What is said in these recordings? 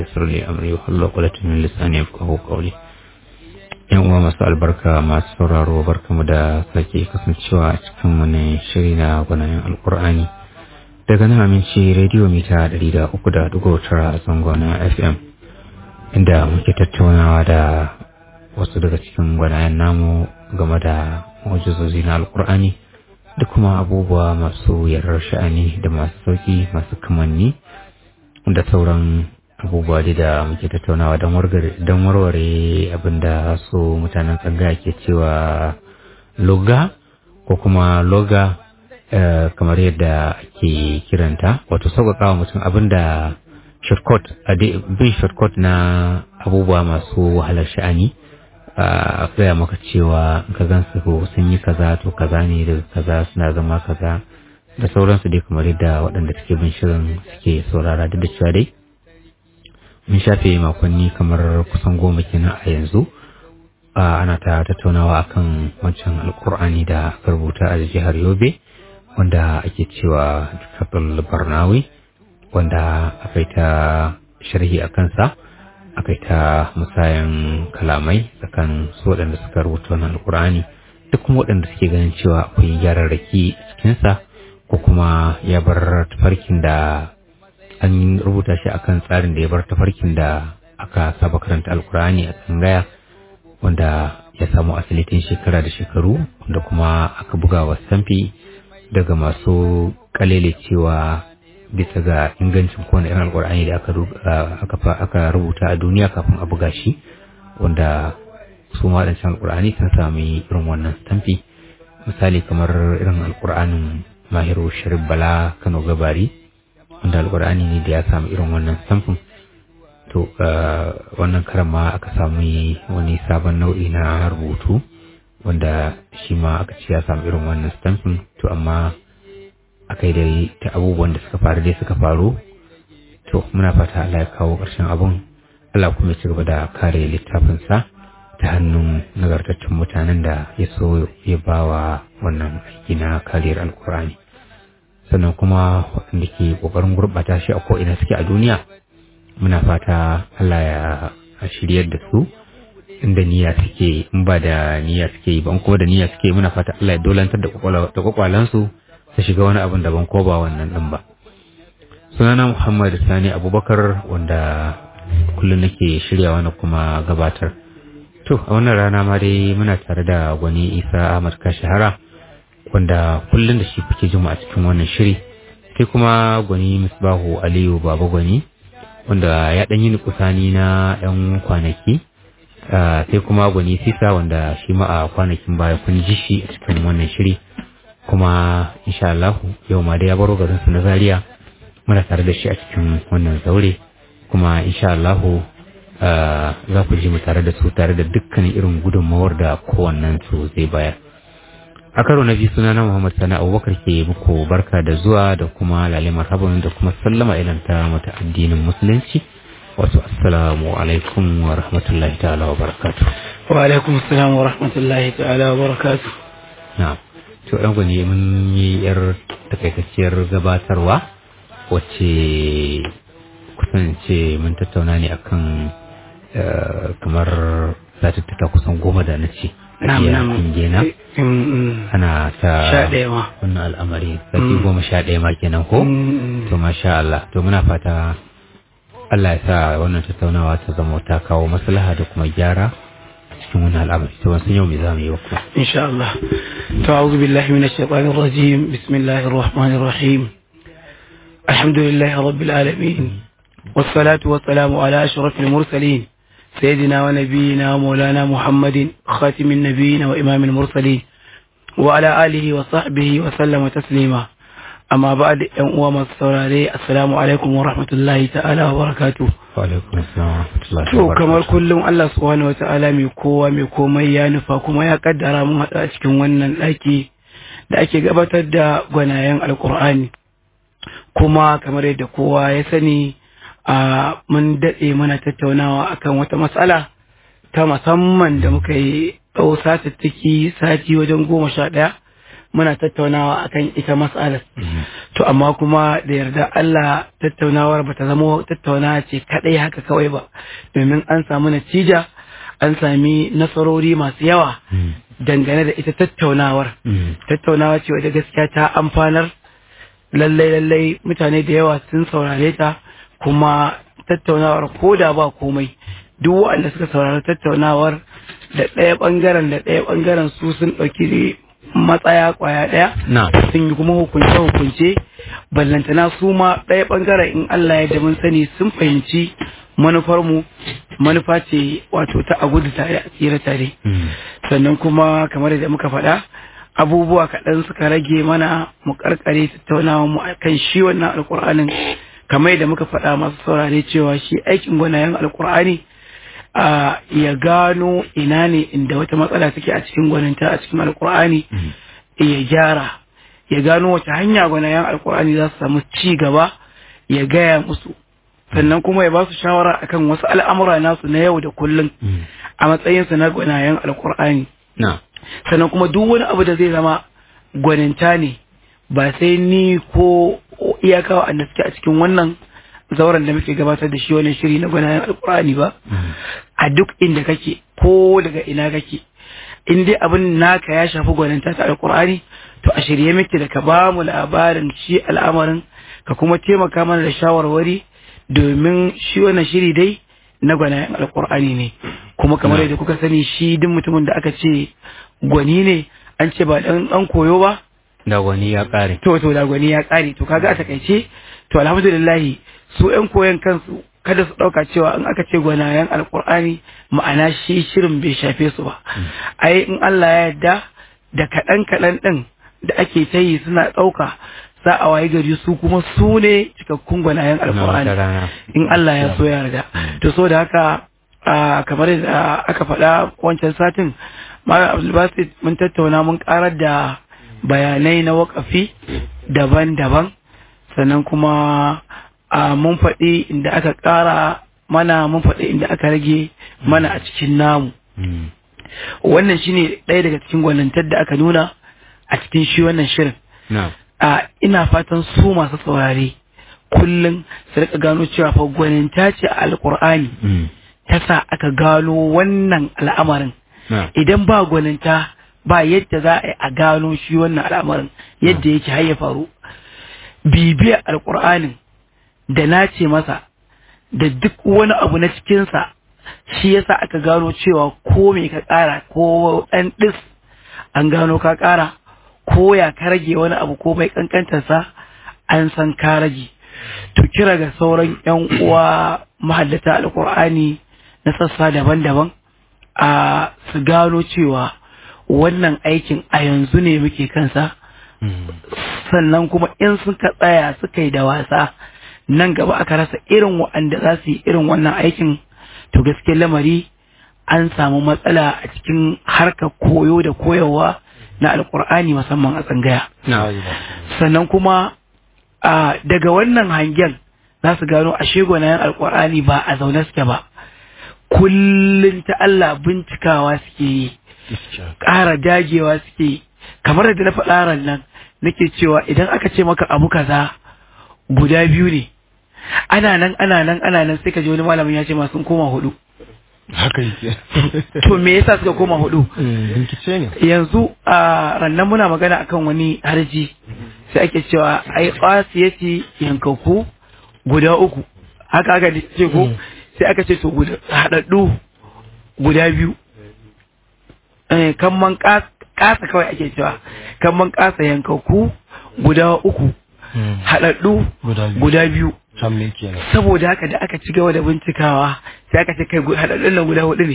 يسر لي أمري وحل عقدة من لساني يفقهوا قولي yan uwa masu albarka masu sauraro barkamu da sake kasancewa a cikin wani shiri na gwanayen alkur'ani daga nan aminci rediyo mita 300.9 a zangon fm inda muke tattaunawa da wasu daga cikin gwanayen namu game da mujizozi na alkur'ani da kuma abubuwa masu yarar sha'ani da masu sauki masu kamanni da sauran abubuwa da muke tattaunawa don warware abinda su mutanen tsanga ke cewa loga ko kuma loga kamar yadda ake kiranta wato sauƙaƙawa mutum abinda shortcut bin shortcut na abubuwa masu wahalar sha'ani a gaya maka cewa ka gan su sun yi kaza to kaza ne daga kaza suna zama kaza da sauransu dai kamar yadda waɗanda suke bin shirin suke saurara duk da cewa dai mun shafe makonni kamar kusan goma kenan a yanzu ana ta tattaunawa akan wancan alkur'ani da aka rubuta a jihar yobe wanda ake cewa kafin barnawi wanda aka yi ta sharhi a kansa aka yi ta musayan kalamai tsakanin su waɗanda suka rubuta wannan alkur'ani da kuma waɗanda suke ganin cewa akwai gyararraki a cikinsa ko kuma ya bar tafarkin da an rubuta shi akan tsarin da ya bar tafarkin da aka saba karanta alkur'ani a tsangaya wanda ya samu asali tun shekara da shekaru wanda kuma aka buga wa stamfi daga masu kalele cewa bisa ga ingancin kowane irin alkur'ani da aka rubuta a duniya kafin a buga shi wanda su waɗancan alkur'ani sun sami irin wannan stamfi misali kamar irin alkur'anin mahiru sharif bala kano gabari wanda alkur'ani ne da ya samu irin wannan stamfin to wannan karan ma aka samu wani sabon nau'i na rubutu wanda shi ma aka ce ya samu irin wannan stamfin to amma aka yi dai ta abubuwan da suka faru dai suka faru to muna fata Allah ya kawo ƙarshen abun Allah kuma ya ci gaba da kare littafinsa ta hannun nagartaccen mutanen da ya so ya bawa wannan aiki na kariyar alkur'ani sannan kuma waɗanda ke ƙoƙarin gurɓata shi a ko'ina suke a duniya muna fata Allah ya shiryar da su inda niyya suke in ba da niyya suke yi ban ko da niyya suke muna fata Allah ya dolantar da kwakwalansu su shiga wani abin daban ko ba wannan ɗin ba sunana Muhammad Sani Abubakar wanda kullum nake shiryawa na kuma gabatar to a wannan rana ma dai muna tare da gwani Isa Ahmad Kashahara wanda kullum da shi kuke jima a cikin wannan shiri sai kuma gwani misbahu aliyu baba gwani wanda ya ɗan yi kusani na ɗan kwanaki sai kuma gwani sisa wanda shi ma a kwanakin baya kun ji shi a cikin wannan shiri kuma insha Allah yau ma da ya baro garinsu na zaria muna tare da shi a cikin wannan zaure kuma insha Allah za ku ji mu tare da su tare da dukkanin irin gudunmawar da kowannen su zai bayar a karo na biyu suna na Muhammad Sani Abubakar ke muku barka da zuwa da kuma lalle marhaban da kuma sallama idan ta mata addinin musulunci wasu assalamu alaikum wa rahmatullahi ta'ala wa barakatu wa alaikum assalam wa rahmatullahi ta'ala wa barakatu na to ɗan gwani mun yi yar takaitacciyar gabatarwa wacce kusance mun tattauna ne akan kamar satuttuka kusan goma da na ce Na'am, na'am. gena ana ta Sha ɗaya ma. wannan al'amari sati goma sha ɗaya ma kenan ko to masha Allah to muna fata Allah ya sa wannan tattaunawa ta zama ta kawo maslaha da kuma gyara a cikin wannan al'amari to wasu yau me za mu yi wa ku إن شاء الله أعوذ بالله من الشيطان الرجيم بسم الله الرحمن الرحيم الحمد لله رب العالمين والصلاة والسلام على أشرف المرسلين سيدنا ونبينا ومولانا محمد خاتم النبيين وإمام المرسلين وعلى آله وصحبه وسلم تسليما أما بعد أمام السوراري السلام عليكم ورحمة الله تعالى وبركاته wa alaikum assalam wa rahmatullahi To wa kamar barakatuh kullum Allah subhanahu wa ta'ala mai kowa mai komai ya nufa kuma ya kaddara mun haɗu a cikin wannan ɗaki da ake gabatar da gwanayen alkur'ani kuma kamar yadda kowa ya sani a mun daɗe mana tattaunawa akan wata matsala ta musamman da muka yi ɗau satattaki sati wajen goma sha ɗaya muna tattaunawa akan ita mas'alar to amma kuma da yarda Allah tattaunawar bata zama tattaunawa ce kadai haka kawai ba domin an samu natija an sami nasarori masu yawa dangane da ita tattaunawar tattaunawa ce wadda gaskiya ta amfanar lallai lallai mutane da yawa sun saurare ta kuma tattaunawar ko da ba komai duk waɗanda suka saurari tattaunawar da ɗaya ɓangaren da ɗaya ɓangaren su sun ɗauki matsaya ƙwaya ɗaya na sun yi kuma hukunce hukunce ballantana su ma ɗaya ɓangaren in Allah ya mun sani sun fahimci manufarmu manufa ce wato ta a gudu tare a tsira tare sannan kuma kamar da muka faɗa abubuwa kaɗan suka rage mana mu karkare tattaunawa mu kan shi wannan alkur'anin kamar da muka faɗa masu saurare cewa shi aikin gwanayen alkur'ani a ya gano ina ne inda wata matsala take a cikin gwaninta a cikin alkur'ani ya gyara ya gano wace hanya gwanayen alkur'ani za su samu ci gaba ya gaya musu sannan kuma ya ba su shawara akan wasu al'amura nasu na yau da kullum a matsayinsu na gwanayen alkur'ani na sannan kuma duk wani abu da zai zama gwaninta ne ba sai ni ko iyaka wa'anda suke a cikin wannan zauren da muke gabatar da shi wannan shiri na gwanayen alkur'ani ba a duk inda kake ko daga ina kake in dai abin naka ya shafi gwaninta ta alkur'ani to a shirye muke da ka ba mu labarin shi al'amarin ka kuma taimaka mana da shawarwari domin shi wannan shiri dai na gwanayen alkur'ani ne kuma kamar yadda kuka sani shi duk mutumin da aka ce gwani ne an ce ba dan dan koyo ba da wani ya kare to to da gwani ya kare to kaga a takaice to alhamdulillah su yan koyon kansu kada su dauka cewa in aka ce gwanayen alkur'ani ma'ana shi shirin bai shafe su ba ai in Allah ya yarda da kaɗan kaɗan ɗin da ake ta yi suna ɗauka za a waye gari su kuma su ne cikakkun gwanayen na wata alkur'ani rana in Allah ya so ya yarda to so da haka a kamar da aka faɗa wancan satin Malam Abdulbasit mun tattauna mun karar da bayanai na wakafi daban-daban sannan kuma a mun faɗi inda aka ƙara mana mun faɗi inda aka rage mana a cikin namu wannan shine ɗaya daga cikin gwanintar da aka nuna a cikin shi wannan shirin na a ina fatan su masu saurare kullum su rika gano cewa fa gwaninta ce a alkur'ani ta sa aka gano wannan al'amarin na idan ba gwaninta ba yadda za a yi a gano shi wannan al'amarin yadda yake har ya faru bibiyar alkur'anin da nace masa da duk wani abu na cikinsa shi yasa aka gano cewa ko me ka ƙara ko ɗan ɗis an gano ka ƙara ko ya ka rage wani abu ko mai ƙanƙantarsa an san ka rage to kira ga sauran 'yan uwa mahallata alkur'ani na sassa daban-daban a su gano cewa wannan aikin a yanzu ne muke kansa sannan kuma in suka tsaya suka yi da wasa nan gaba aka rasa irin wa'anda za su yi irin wannan aikin to gaske lamari an samu matsala a cikin harkar koyo da koyarwa na alkur'ani musamman a tsangaya na sannan kuma a daga wannan hangen za su gano a shegonayen alkur'ani ba a zaune suke ba kullum ta Allah bincikawa suke yi ƙara dagewa suke yi kamar da na faɗa ran nan nake cewa idan aka ce maka abu kaza guda biyu ne ana nan ana nan ana nan sai ka ji wani malamin ya ce ma sun koma hudu haka yake to me yasa suka koma hudu rikice ne yanzu a rannan muna magana akan wani harji sai ake cewa ai qasiyati yankaku guda uku haka aka ce ko sai aka ce to guda hadaddu guda biyu eh kan man kas- kasa kawai ake cewa kan man kasa yankaku guda uku hadaddu guda biyu guda biyu can me kenan saboda haka da aka ci gaba da bincikawa sai aka ce kai gu- hadaddun nan guda hudu ne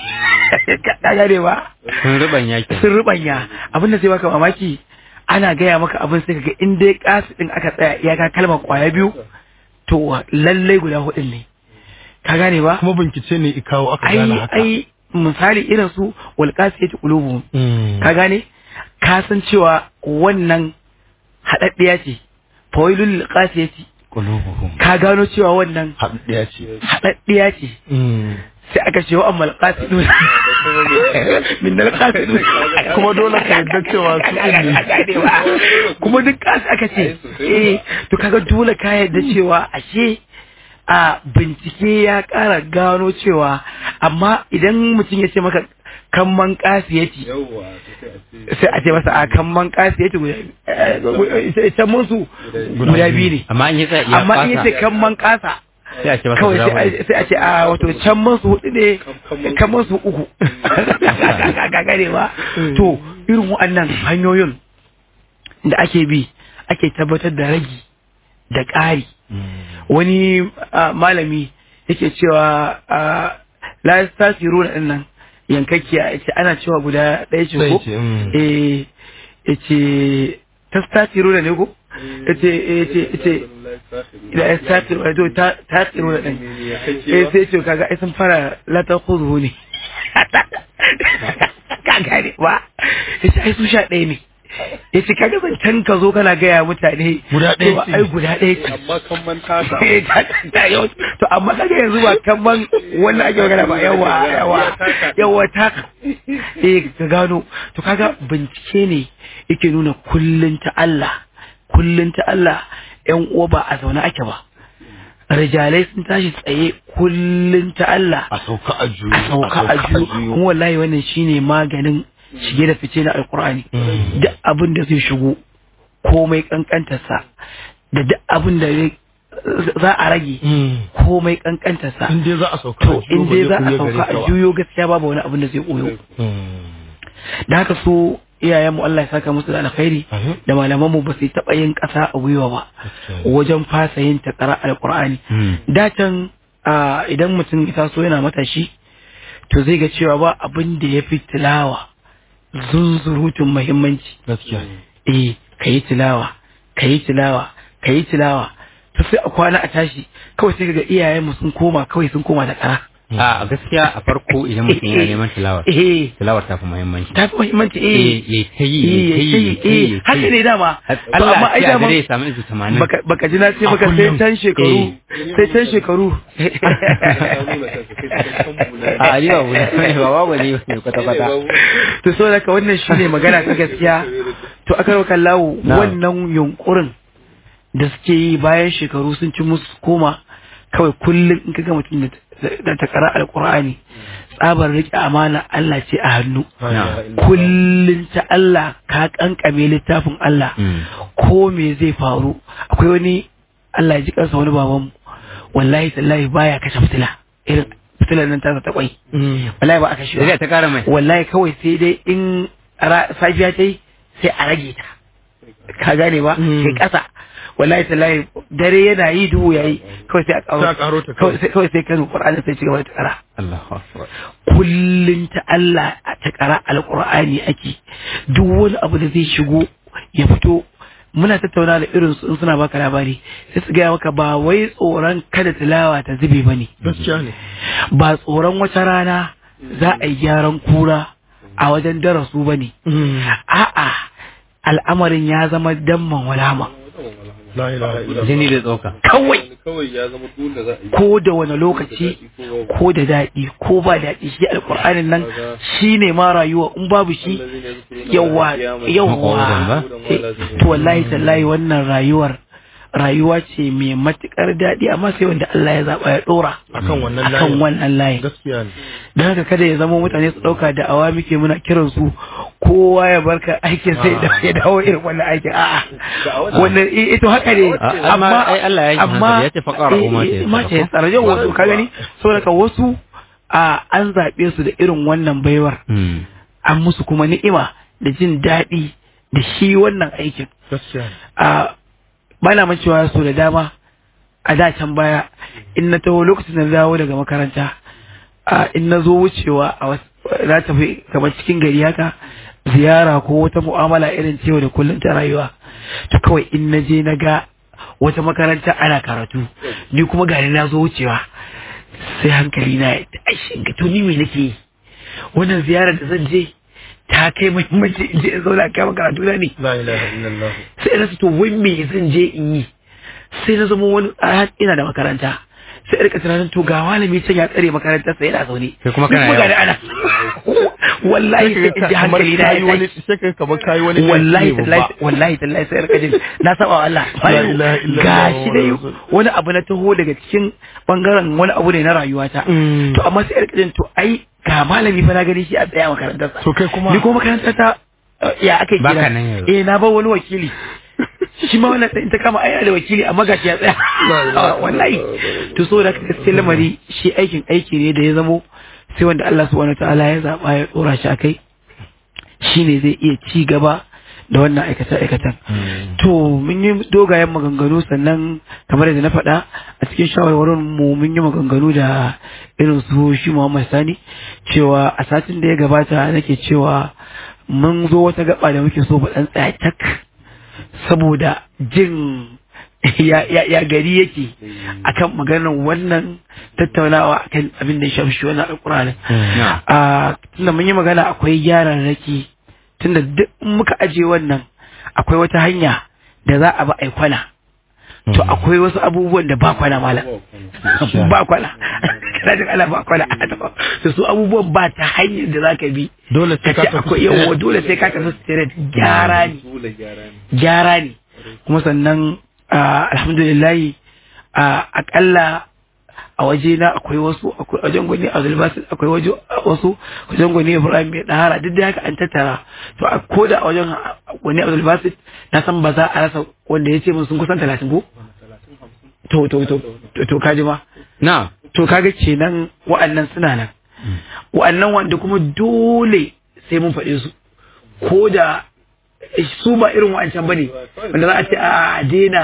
ka gane ba sun rubanya ke sun rubanya abin da zai baka mamaki ana gaya maka abin sai kaga in dai kasu din aka tsaya iyaka kalmar kwaya biyu to lallai guda hudun ne ka gane ba kuma bincike ne ikawo aka ai gane haka ai misali irin su wal qasiyati qulubuhum Mm. ka gane ka san cewa wannan hadaddiya ce fawailul lil qasiyati qulubuhum ka gano cewa wannan haɗiya ce hadaddiya ce Mm. sai aka ce wa ammal qasidun min dal qasidun kuma dole ka yarda cewa su ɗin ne kuma duk kasu aka ce eh to kaga dole ka yarda cewa ashe a bincike ya ƙara gano cewa amma idan mutum ya ce maka kamman kasiyati sai a ce masa a kamman kasiyati guda can musu guda biyu ne amma in ya tsaya ya amma in ya ce fasa kamman kasa sai a ce masa kawai guda sai hudu. a- sai a ce a wato can masu hudu ne kan masu uku ga gane ba to irin waɗannan hanyoyin da ake bi ake tabbatar da ragi da ƙari wani ah, malami yake cewa ah, la tasiru na ɗin nan yankakkiya yace ana cewa guda ɗaya ce Ɗaya ko ce, mm. eh yace tastasiru da ne ko yace yace yace da ya tasiru da to ta tasiru da ɗin eh sai ce kaga ai sun fara la ta khudhu ne ka gane ba yace ai su sha ɗaya ne yace kaga zancen ka zo kana gaya mutane Guda ɗaya cewa ce. ai guda ɗaya ce amma kan man tasa Eh, ta- ta- yau- to amma kaga yanzu ba kaman wannan ake magana ba yawa yawa yawa ta eh ka gano to kaga bincike ne yake nuna kullun ta Allah kullun ta Allah yan uwa ba a zaune ake ba rijalai sun tashi tsaye kullun ta Allah a sauka a juyo a sauka a juyo kuma wallahi wannan shine maganin shige da fice na alkur'ani Mm. duk abin da zai shigo komai kankantarsa da duk abin da zai- za a rage Mm. komai kankantarsa in dai za a sauka to a juyo in ba dai za zai a kuya sauka gare a ka ba. juyo gaskiya babu wani abin da zai koyo Mm. da haka so iyayenmu Allah ya saka musu da alkhairi Amin. da malamanmu ba su taɓa yin ƙasa a gwiwa ba Gaskiya. wajen fasa yin takara alkur'ani Mm. datan a idan mutum ya so yana matashi to zai ga cewa ba abin da ya fi tilawa zunzurutun muhimmanci gaskiya eh ka yi tilawa ka yi tilawa ka yi tilawa to sai a kwana a tashi kawai sai ga iyayenmu sun koma kawai sun koma da kara a gaskiya a farko idan mutum yana neman tilawar eh tilawar ta fi muhimmanci ta fi muhimmanci eh Eh, ya ta yi, eh, ya ta yi, ya ta yi, ya eh, ta yi. haka ne dama To Allah amma a ai ce a dama dare ya samu izu tamanin baka baka ji na ce A baka sai kullum. can shekaru sai can shekaru a aliyu abu ne ba babu ne ne kwata-kwata to so daga wannan shine magana ta gaskiya to aka rauka lawo Na'am. wannan yunkurin da suke yi bayan shekaru sun ci musu koma kawai kullum in kaga mutum da- da ta kara alkur'ani tsabar rike amana Allah ce a hannu kullum ta Allah ka kankame littafin Allah Mm. ko me zai faru akwai wani Allah ya ji kansa wani babanmu wallahi tallahi baya kashe fitila irin fitilar nan ta ta kwai Mm. wallahi ba a kashe Sai ba dai ta kara mai wallahi kawai sai dai in ra- safiya ta yi sai a rage ta ka gane ba Mm. sai kasa wallahi tallahi dare yana yi duhu yayi kawai sai a Sai a karo karo ta kawai kawai. sai kawai sai kan Qur'ani sai ci gaba da takara Allahu akbar kullun ta Allah a takara alqur'ani ake duk wani abu da zai shigo ya fito muna tattauna da irin su in suna baka labari sai su gaya maka ba wai tsoron kada tilawa ta zube bane gaskiya ne ba tsoron wata rana za a yi gyaran kura a wajen darasu ba ne. Mm. A'a, al'amarin ya zama damman walama. la ilaha illallah jini da tsoka Kawai kawai ya zama dole za a yi ko da wani lokaci ko da daɗi ko ba daɗi shi alƙur'anin nan shi ne ma rayuwa in babu shi yawa yawa Maƙwabtan ba? Eh, to wallahi tallahi wannan rayuwar rayuwa ce mai matuƙar daɗi amma sai wanda Allah ya zaɓa ya ɗora akan wannan akan layin wannan layin. gaskiya ne don haka kada ya zama mutane su ɗauka da awa muke muna kiran su kowa ya barka aikin sai da ya dawo irin wannan aikin a'a wannan i- ito haka ne A- amma ai Allah ya yi hankali, ya ce faqara eh, ma ta eh, yassara ma ta yassara yau wasu ka gani saboda ka wasu a an zaɓe su da irin wannan baiwar Mm. an musu kuma ni'ima da jin daɗi da shi wannan aikin gaskiya ne a bana man cewa so da dama a da can baya in na taho lokacin da na dawo daga makaranta a in na zo wucewa a wasu na tafi kamar cikin gari haka ziyara ko wata mu'amala irin cewa da kullum ta rayuwa to kawai in na je na ga wata makaranta ana karatu ni kuma gari na zo wucewa sai hankali na ya tashi in ga to ni me nake yi wannan ziyarar da zan je ta kai muhimmanci in je in zauna kai karatu na ne la ilaha illallah sai na to wai me zan je in yi sai na zama wani a ina da makaranta sai rika tunanin to ga malami can ya tsare makarantar sa yana zaune Kai kuma kana Ni yawo. ga ana wallahi sai in ji hankali na ya tashi sai ka kamar kayi wani wallahi laifi ne tallahi babba. wallahi tallahi sai rika jin na saba wa Allah La ilaha illallah gashi dai Muhammadu wani abu na taho daga cikin bangaren wani abu ne na rayuwata Mm. to amma sai rika jin to ai ga malami fa na gani shi a tsaya makarantar sa To kai kuma- ni ko makarantar ta uh, ya aka Baka kira nan yanzu. eh na ba wani wakili shi ma wannan in ta kama aya da wakili amma gashi ya tsaya Ah, wallahi to so da gaskiya lamari shi aikin aiki ne da ya zamo sai wanda Allah subhanahu wataala ya zaba ya dora shi akai shine zai iya ci gaba da wannan aikace-aikacen. To mun yi dogayen maganganu sannan kamar yadda na faɗa a cikin shawarwarin mu mun yi maganganu da irin su shi Muhammad Sani cewa a satin da ya gabata nake cewa mun zo wata gaba da muke so mu ɗan tsaya tak saboda jin ya, ya, ya gari yake akan maganar wannan tattaunawa akan abin da ya shafi shi wannan alƙur'anin. Na. a tunda mun yi magana akwai gyararraki tunda duk in muka aje wannan akwai wata hanya da za a ba a yi kwana to akwai wasu abubuwan da ba kwana mala ba kwana kana jin ala ba kwana to su abubuwan ba ta hanyar da za ka bi Dole sai ka ka ce tafi akwai yawa dole sai ka tafi straight gyara ne Dole gyara ne. gyara ne kuma sannan ah, alhamdulillahi ah, akalla a waje na akwai wasu akwai wajen gwani a zulbasin akwai waje wasu wajen gwani ibrahim mai dahara duk da haka an tattara to a koda a wajen gwani a zulbasin na san ba za a rasa wanda ya ce mun sun kusan talatin ko to to to to to kaji ma Na. to kaga kenan wa'annan suna nan wa'annan wanda kuma dole sai mun faɗe su ko da su ba irin wa'ancan bane wanda za a ce a daina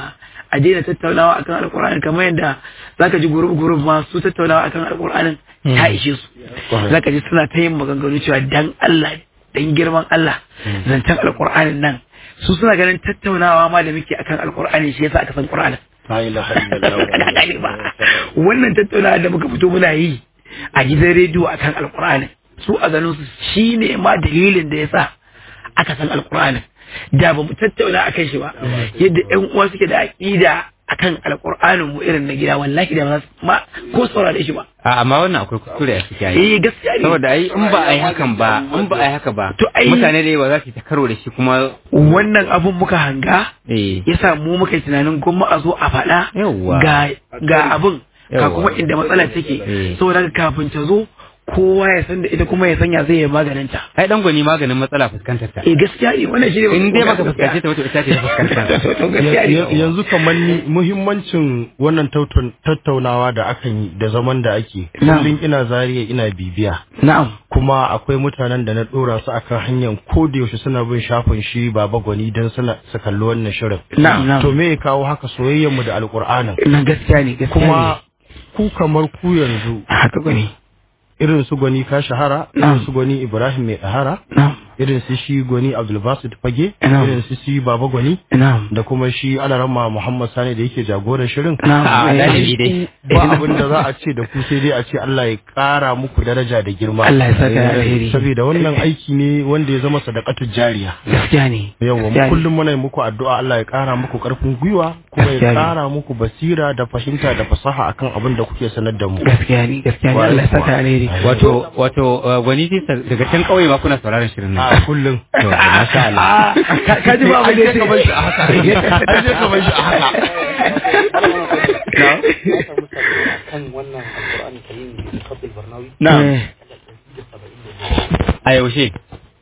a daina tattaunawa akan alkur'ani kamar yadda zaka ji gurub gurub ma su tattaunawa akan alkur'anin ta ishe su zaka ji suna ta yin maganganu cewa dan Allah dan girman Allah zancen alkur'anin nan su suna ganin tattaunawa ma da muke akan alkur'ani shi yasa aka san qur'anin La ilaha illallah. Kana gane ba wannan tattaunawa da muka fito muna yi a gidan rediyo akan alkur'ani su a ganin su shine ma dalilin da yasa aka san alkur'ani da ba mu tattauna akan shi ba yadda ƴan uwa suke da aqida akan alkur'anin mu irin na gida wallahi da ba za su ma ko saurare shi ba A amma wannan akwai kuskure a ciki ai. eh gaskiya ne Saboda ai in ba a yi hakan ba, in ba a yi haka ba, To ai- mutane da yawa za su yi ta karo da shi kuma wannan abun muka hanga eh yasa mu muka yi tunanin gwamma a zo a faɗa Yawwa. ga ga abin ga Yawwa. kuma inda matsalar take Eh. saboda haka kafin ta zo kowa ya san da ita kuma ya sanya zai yi maganin ta ai dan gwani maganin matsala fuskantar ta. eh gaskiya ne wannan shi ne In dai baka fuskance ta wato ita ce ta fuskantar ta. to gaskiya Ya- ne yanzu kamar ni muhimmancin wannan tautun- tattaunawa da akan yi da zaman da ake Na'am. kullum ina zariya ina bibiya na'am kuma akwai mutanen da na dora su akan hanyar ko da yaushe suna bin shafin shi baba gwani don suna su kalli wannan shirin na'am na'am to me ya kawo haka soyayyar mu da alkur'anin na gaskiya ne gaskiya kuma ku kamar ku yanzu ne haka gani irin su gwani ka shahara Na'am. irin su gwani ibrahim mai ɗahara na'am irin su shi gwani abdulbasit fage Na'am. irin su shi baba gwani na'am da kuma shi alarama muhammad sani da yake jagoran shirin na'am Ah, eh, dalibi dai. ba abin da za a ce da ku sai dai a ce Allah ya ƙara muku daraja da girma Allah ya saka da alheri saboda wannan aiki ne wanda ya zama sadaqatu jariya gaskiya ne yawa mu gaskiya ne. kullum muna yi muku addu'a Allah ya ƙara muku ƙarfin gwiwa kuma Gaskiya ya ne. ƙara muku basira da fahimta da fasaha akan abin da kuke sanar da mu gaskiya ne gaskiya ne Allah ya saka alheri Wato wato uh, gwani sai daga can kauye ma kuna sauraron shirin nan. a kullum To, masha Allah. Ah, ka- ka ji ba abin da ya ce An je ka bar shi a haka. An je ka bar shi a haka. Na'am. Eh, A yaushe?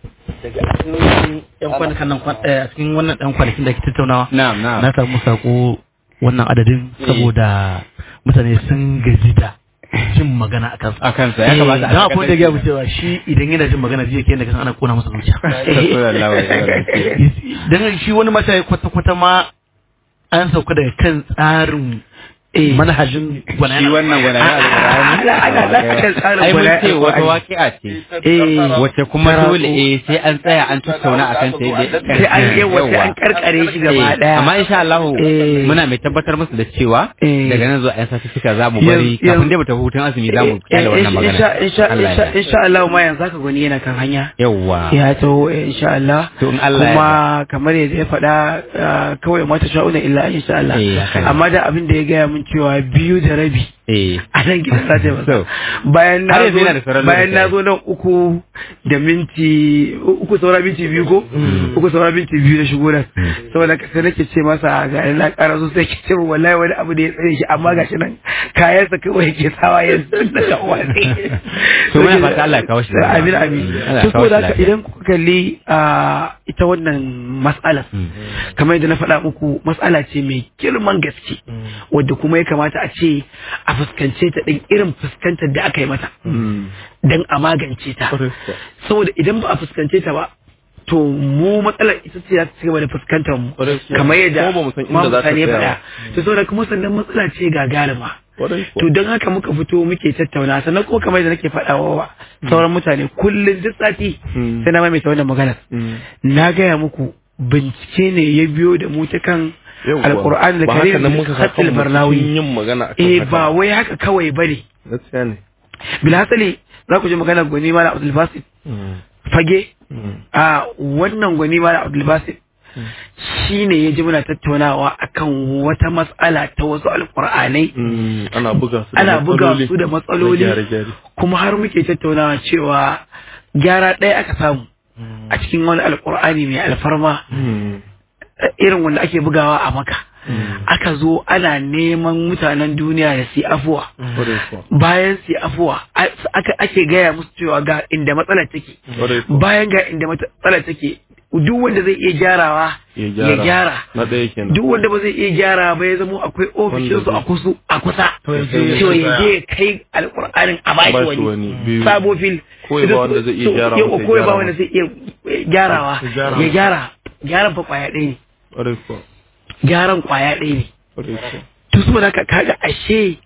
yan kwanakan nan kwan- eh, a cikin wannan ɗan kwanakin da ke tattaunawa Na'am, na'am. na samu sako wannan adadin saboda mutane sun gaji da jin magana a kansa A kansa ya kamata a don akwai da tabbatar gaya cewa shi idan yana jin magana jiya ke yadda kasan ana kona masa zuciya Sallallahu alaihi wasallam. don shi wani mata kwata-kwata ma an sauka daga kan tsarin manhajin Shi gwanayen wannan gwanayen ana- ana lafiyar tsarin Ai mun gwanayen ce wata Alƙur'ani. waƙi'a ce. eh Wacce kuma Tara- dole eh sai an tsaya an tattauna a kan sai dai. sai an yi wata an karkare shi gaba Eh, daya Amma insha Allah Eh. muna mai tabbatar musu da cewa Eh. daga nan zuwa 'yan sati za mu Yanzu- bari kafin yanzu- dai mu tafi hutun azumi za mu Eh, kyale wannan eh, magana. insha insha Allah insha ya. insha Allah ma yanzu haka gwani yana kan hanya Yawwa. ya taho eh, insha Allah To in Allah ya kuma kamar yadda ya faɗa ah, kawai mata sha'una illa insha Allah Eh, haka ne. amma da abin da ya gaya mun min cewa biyu da rabi eh a nan gidan za ta yi masa So, bayan na har yanzu zo yana da sauran bayan na lokaci. zo nan uku da minti uku saura minti biyu ko uku saura minti biyu na shigo nan saboda ka sai nake ce masa ga na ƙara so sai ke ce min wallahi wani abu da ya tsaye shi amma gashi nan kayansa kawai yake sawa yanzu da kan wani To muna fata Allah ya kawo shi da- amin amin Allah ya to kawo shi saboda haka lafiya. idan kuka kalli a ita wannan mas'alar kamar yadda na faɗa muku matsala ce mai girman gaske wadda kuma ya kamata a ce a fuskance ta ɗin irin fuskantar da aka yi mata don a magance ta saboda idan ba a fuskance ta ba to mu matsalar ita ce za ta cigaba da fuskantar mu Ƙwarai kuwa. kamar yadda Kuma ba mu san inda Imam za ta Sani ya tsaya faɗa to saboda kuma sannan matsala ce gagarima to don haka muka fito muke tattauna sannan kuma kamar yadda nake faɗawa wa sauran mutane kullum duk sati Mm. sai na maimaita wannan maganar na gaya muku bincike ne ya biyo da mu ta kan alkur'an da ba haka karim nan muka hatil kan barnawi yin magana akan eh haka. ba wai haka kawai bane gaskiya ne bilhassali za ku ji magana gwani mala abdul basit fage a wannan gwani mala abdul basit shi ne ya ji muna tattaunawa akan wata matsala ta wasu alkur'anai Mm, ana buga su da ana buga matsaloli. su da matsaloli Na gyare-gyare. kuma har muke tattaunawa cewa gyara ɗaya aka samu a cikin wani alkur'ani mai alfarma Mm, irin wanda ake bugawa a maka aka zo ana neman mutanen duniya da su yi afuwa ƙwarai kuwa. bayan su yi afuwa a- aka ake gaya musu cewa ga inda matsalar take Ƙwarai kuwa. bayan ga inda matsalar take duk wanda zai iya gyarawa Ya ya gyara Na ɗaya kenan. duk wanda ba zai iya gyara ba ya zama akwai ofishin su a kusa a kusa ya je- cewa ya je ya kai alƙur'anin a bashi bashi wani wani, biyu. sabo fil Ko ya ba wanda zai iya So, gyara yau, masa ya ko ya ba gyara wanda masa. zai iya gyarawa Ya gyara ya gyara gyaran fa kwaya ɗaya ne Ƙwarai kuwa. gyaran kwaya ɗaya ne Ƙwarai kuwa. to saboda haka kaga ashe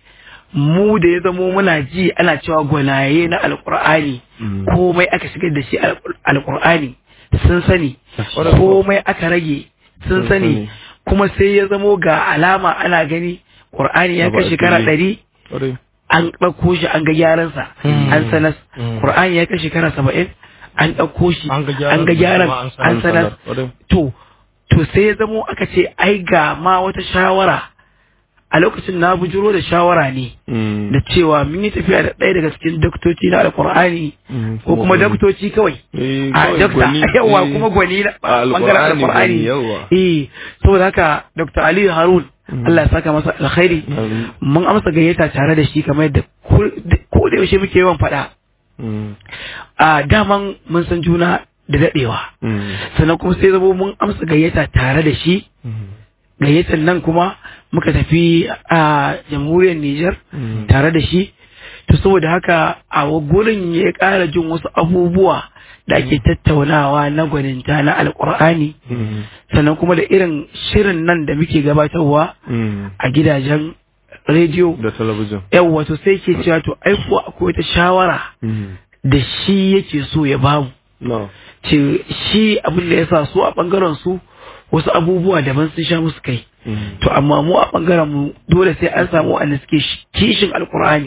mu da ya zamo muna ji ana cewa gwanaye na alkur'ani Mm. komai aka shigar da shi alkur- alkur'ani sun sani Ƙwarai kuwa. komai aka rage sun Sun sani sani. kuma sai ya zamo ga alama ana gani ƙur'ani ya Abu kai a shekara fili. ɗari Ƙwarai. an ɗauko shi an ga gyaransa an sanas ƙur'ani ya kai shekara saba'in an ɗauko shi An ga gyaran an ga gyaran kuma an sanar. an sanar Ƙwarai. to to sai ya zamo aka ce ai ga ma wata shawara a lokacin na bujuro da shawara ne Mm. da cewa mun yi tafiya da ɗaya daga cikin doktoci na alkur'ani Mm. ko kuma doktoci kawai Eh, a kawai dokta gwani, yawa eh. kuma gwani na A bangaren Alƙur'ani alkur'ani gwani, yawa. eh saboda haka dr aliyu harun Allah ya saka masa alkhairi Amin. mun amsa gayyata tare da shi kamar yadda ko ko da yaushe muke yawan faɗa Mm. a daman mun san juna da daɗewa Mm. sannan kuma sai zabo mun amsa gayyata tare da shi Mm. gayyatar nan kuma muka tafi a jamhuriyar Nijar Mm. tare da shi to saboda haka a gurin ya ƙara jin wasu abubuwa da ake tattaunawa na gwaninta na alkur'ani Mm. sannan kuma da irin shirin nan da muke gabatarwa Mm. a gidajen rediyo Da talabijin. yawwa to sai ke cewa to ai kuwa akwai wata shawara Mm. da shi yake so ya bamu No. ce shi abin da ya sa su a bangaren su wasu abubuwa daban sun sha musu kai Mm. to amma mu a bangaren mu dole sai an samu wanda suke shi- kishin alkur'ani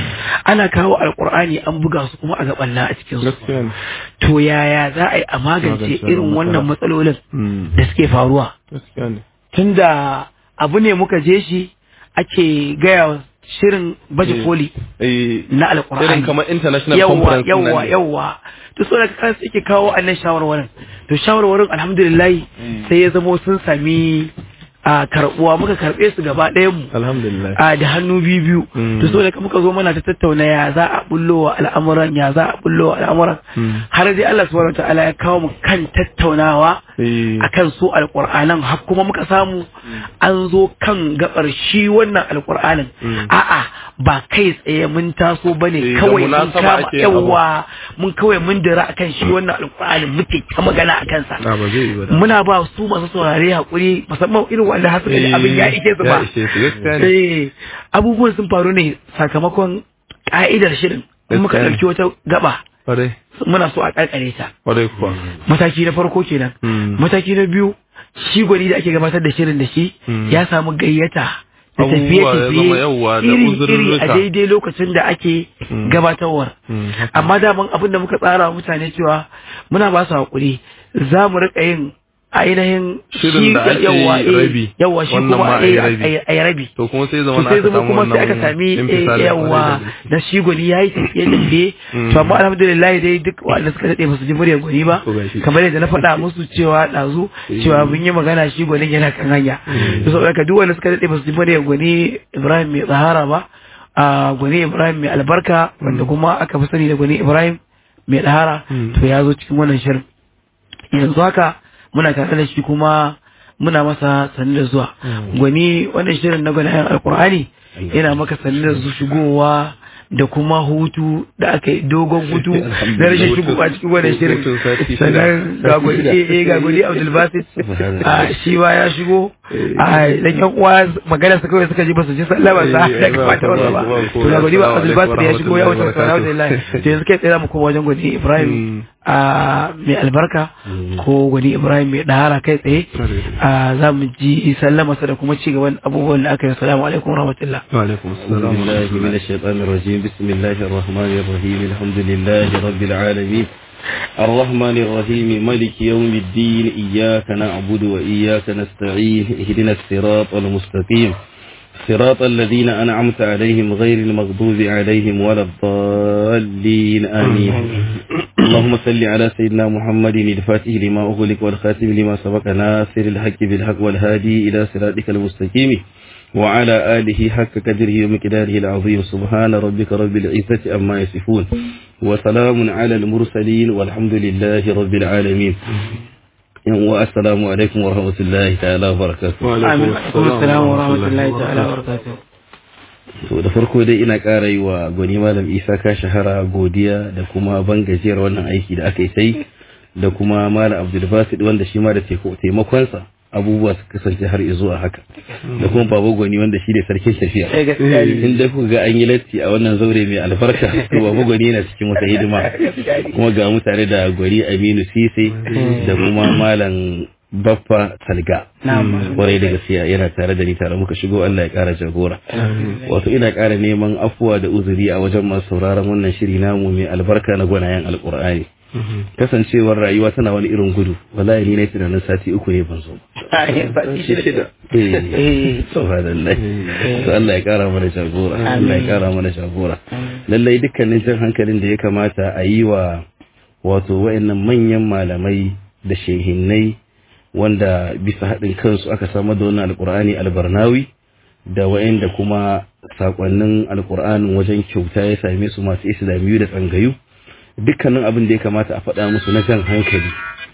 ana kawo alkur'ani an buga su kuma a gabanna a cikin su Gaskiya ne. to yaya za a yi a magance Magance irin wannan wannan matsalolin Mm. da suke faruwa Gaskiya ne. tunda abu ne muka je shi ake gaya wa shirin baje Eh. koli Eh, na alkur'ani irin kamar international yawwa conference nan yawwa ne. yawwa to so da kansu yake kawo annan shawarwarin to shawarwarin alhamdulillah sai ya zamo sun sami a karbuwa muka karbe su gaba ɗayan mu Alhamdulillah. a da hannu biyu biyu Mm. to so da muka zo mana ta tattauna ya za a bullo wa al'amuran ya za a bullo wa al'amuran Mm. har dai Allah subhanahu wataala ya kawo mu kan tattaunawa Eh, akan su alƙur'anan har kuma muka samu an zo kan gabar shi wannan alƙur'anin Mm. a'a ba kai tsaye mun taso bane Eh, da kawai mun munasaba kama ake yin abu. yawa mun kawai mun dira akan shi wannan alƙur'anin muke ta magana akan sa Na ba zai yi ba da. muna ba su masu saurare hakuri musamman irin wanda har suka ji abin ya ike su Ya ba ishe su gaskiya ne. Eh, abubuwan sun faru ne sakamakon ka'idar shirin in muka Gaskiya ne. ɗauki wata gaba Kwarai. muna so a ƙarƙare ta Kwarai kuwa. mataki na farko kenan Mm. mataki na biyu shi gwani da ake gabatar da shirin da shi Mm. ya samu gayyata da Abubuwa tafiye ya zama yawwa da tafiye iri iri a uzurruka. daidai lokacin da ake Mm. gabatarwar Mm, haka. amma daman abin da muka tsara wa mutane cewa muna ba su haƙuri za mu riƙa yin ainihin Shirin da ake yawa eh, rabi, yawa shi wannan kuma ma a yi eh, rabi. a yi- a yi rabi to kuma sai zama to na sai aka zama samu kuma sai aka wannan sami eh, infisali yawa kwarai da gaske. na shi gwani ya yi tafiye tafiye to amma alhamdulillah dai duk wanda suka daɗe ba su ji muryar gwani ba Ko gashi. kamar yadda na faɗa musu cewa ɗazu cewa mun yi magana shi gwanin yana kan hanya to saboda haka duk wanda suka daɗe ba su ji muryar gwani Ibrahim mai tsahara ba a gwani Ibrahim mai albarka wanda kuma aka fi sani da gwani Ibrahim mai ɗahara to ya zo cikin wannan shirin yanzu haka muna tare da shi kuma muna masa sanin da zuwa gwani wannan shirin na gwanayen alkur'ani yana maka sanin da su shigowa da kuma hutu da aka yi dogon hutu na rashin shigowa cikin wannan shirin Hutun sati shida. sannan ga gwani eh, eh, ga gwani abdulbasit a shi ba ya shigo a dan yan uwa magana su kawai suka ji ba su ji sallama sa Eh, ya kamata ba- wasa ba ba- ba- to ga gwani ba assalamu alaikum abdulbasit ya shigo ya wuce warahmatullahi alhamdulillah to yanzu kai tsaye za mu koma wajen gwani ibrahim a mai albarka ko gwani ibrahim mai dahara kai tsaye a za mu ji sallama sa da kuma ci gaban abubuwan da aka yi assalamu alaikum warahmatullah wa alaikum أعوذ assalam بالله من الشيطان الرجيم بسم الله الرحمن الرحيم الحمد لله رب العالمين الرحمن الرحيم ملك يوم الدين إياك نعبد وإياك نستعين اهدنا الصراط المستقيم صراط الذين أنعمت عليهم غير المغضوب عليهم ولا الضالين آمين اللهم صل على سيدنا محمد الفاتح لما أغلق والخاتم لما سبق ناصر الحق بالحق والهادي إلى صراطك المستقيم وعلى آله حق قدره ومقداره العظيم سبحان ربك رب العزة أما يصفون وسلام على المرسلين والحمد لله رب العالمين والسلام عليكم ورحمة الله تعالى وبركاته wa amin alaikum alaikum assalam wa rahmatullahi wa ta'ala wa barakatuh to da farko dai ina ƙara yi wa gwani malam isa ka shahara godiya da kuma ban gajiyar wannan aiki da aka yi sai da kuma malam abdulbasid wanda shi ma da taiko- taimakonsa abubuwa su kasance har zuwa haka da kuma baba gwani wanda shi ne sarkin tafiya eh gaskiya ne in da kuka ga an yi latti a wannan zaure mai albarka to baba gwani yana cikin wata hidima kuma ga mutane da gwani aminu sise da kuma malam baffa salga Na'am. kwarai da gaskiya yana tare da ni tare muka shigo Allah ya kara jagora wato ina kara neman afuwa da uzuri a wajen masu sauraron wannan shiri namu mai albarka na gwanayen alkur'ani kasancewar rayuwa tana wani irin gudu wallahi ni na tunanin sati uku ne ban zo ba eh subhanallah to Allah ya kara mana jagora Allah ya kara mana jagora lallai dukkanin jan hankalin da ya kamata a yi wa wato wayannan manyan malamai da shehinnai wanda bisa haɗin kansu aka samar da wannan alkur'ani albarnawi da wayanda kuma sakonnin alkur'anin wajen kyauta ya same su masu islamiyu da tsangayu dukkanin abin da ya kamata a faɗa musu na jan hankali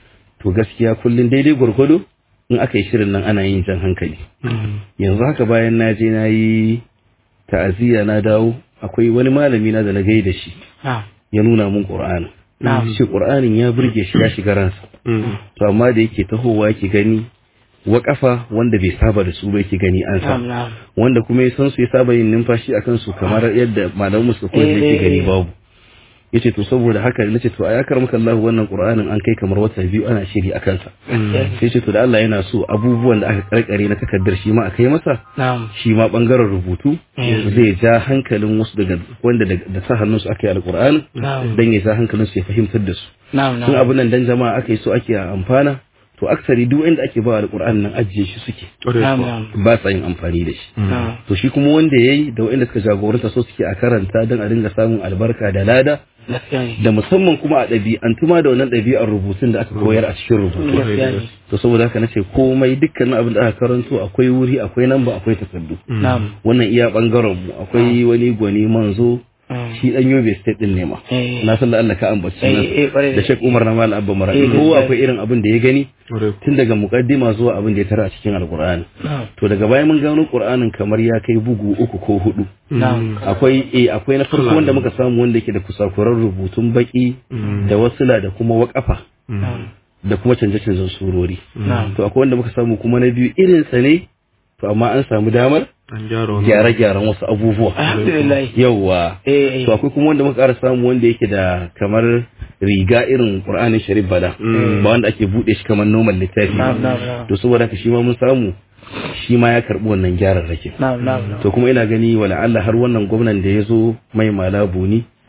to gaskiya kullum daidai gwargwado in aka yi shirin nan ana yin jan hankali yanzu haka bayan na je na yi ta'aziyya na dawo akwai wani malami na da na gaida shi na'am ya nuna mun qur'ani Na'am. shi qur'anin ya burge shi ya shiga ransa to amma da yake tahowa yake gani waƙafa wanda bai saba da su ba yake gani an sa na'am na'am wanda kuma ya san su ya saba yin numfashi akan su kamar yadda malamu suka koyar da Eh, yake eh, gani eh. babu yace to saboda haka nace to a yakar maka Allah wannan Qur'anin an kai kamar wata biyu ana shiri akan sa sai ce to da Allah yana so abubuwan da aka karkare na takardar shi ma a kai masa na'am shi ma bangaren rubutu zai ja hankalin wasu daga wanda da da sa hannunsu aka yi alqur'ani Na'am. dan ya ja hankalin su ya fahimtar da su na'am sun na'am abin nan dan jama'a aka yi so ake amfana to aksari duk inda ake ba alqur'ani nan ajiye shi suke na'am na'am ba sa yin amfani da shi na'am to shi kuma wanda yayi da wanda suka jagoranta so suke a karanta don a dinga samun albarka da lada gaskiya ne da musamman kuma a ɗabi'antuma da wannan ɗabi'ar rubutun da aka koyar a cikin rubutu gaskiya ne to saboda haka nace komai dukkanin abin da aka karanto akwai wuri akwai namba akwai takardu na'am wannan iya bangaren mu akwai wani gwani manzo Mm. shi dan yobe state din ne ma Eh. na san da Allah ka ambaci Eh, eh, kwarai nan da Sheikh Umar na Malam Abba Mara Eh, ko gaskiya. akwai irin abin da ya gani Ƙwarai. tun daga muqaddima zuwa abin da ya tara a cikin alqur'ani na'am to daga baya mun gano qur'anin kamar ya kai bugu uku ko hudu na'am akwai eh akwai na farko wanda muka samu wanda yake da kusakuran rubutun baki da wasila da kuma waƙafa na'am da kuma canje-canjen surori na'am to akwai wanda muka samu kuma na biyu irin sa ne to amma an samu damar An gyara wannan. gyare-gyaren wasu abubuwa alhamdulillah yawwa eh to akwai kuma wanda muka ƙara samu wanda yake da kamar riga irin Qur'anin Sharif Bala ba wanda ake bude shi kamar normal littafi na'am na'am na'am to saboda haka shi ma mun samu shi ma ya karbi wannan gyaran rake na'am na'am na'am to kuma ina gani wala Allah har wannan gwamnan da ya zo mai malabu ni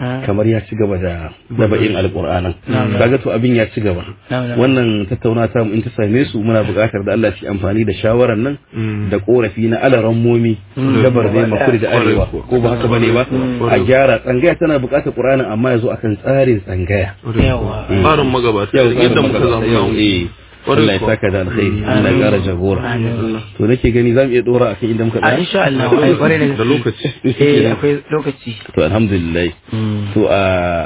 kamar ya ci gaba da daba'in alƙur'anan kaga to abin ya ci gaba Na'am, na'am. wannan tattauna ta mu in ta same su muna buƙatar da Allah shi amfani da shawaran nan da korafi na alaran momi gabar da makuri da arewa ko ba haka bane ba a gyara tsangaya tana buƙatar ƙur'anin amma ya zo akan tsarin tsangaya yawa Tsarin magabata yau yadda muka zamu yau namu. eh Allah ya saka da alkhairi Allah ya ƙara jagora to nake gani zamu iya dora akan inda muka a tsaya insha Allah ai kware da Da lokaci. eh akwai lokaci to alhamdulillah to a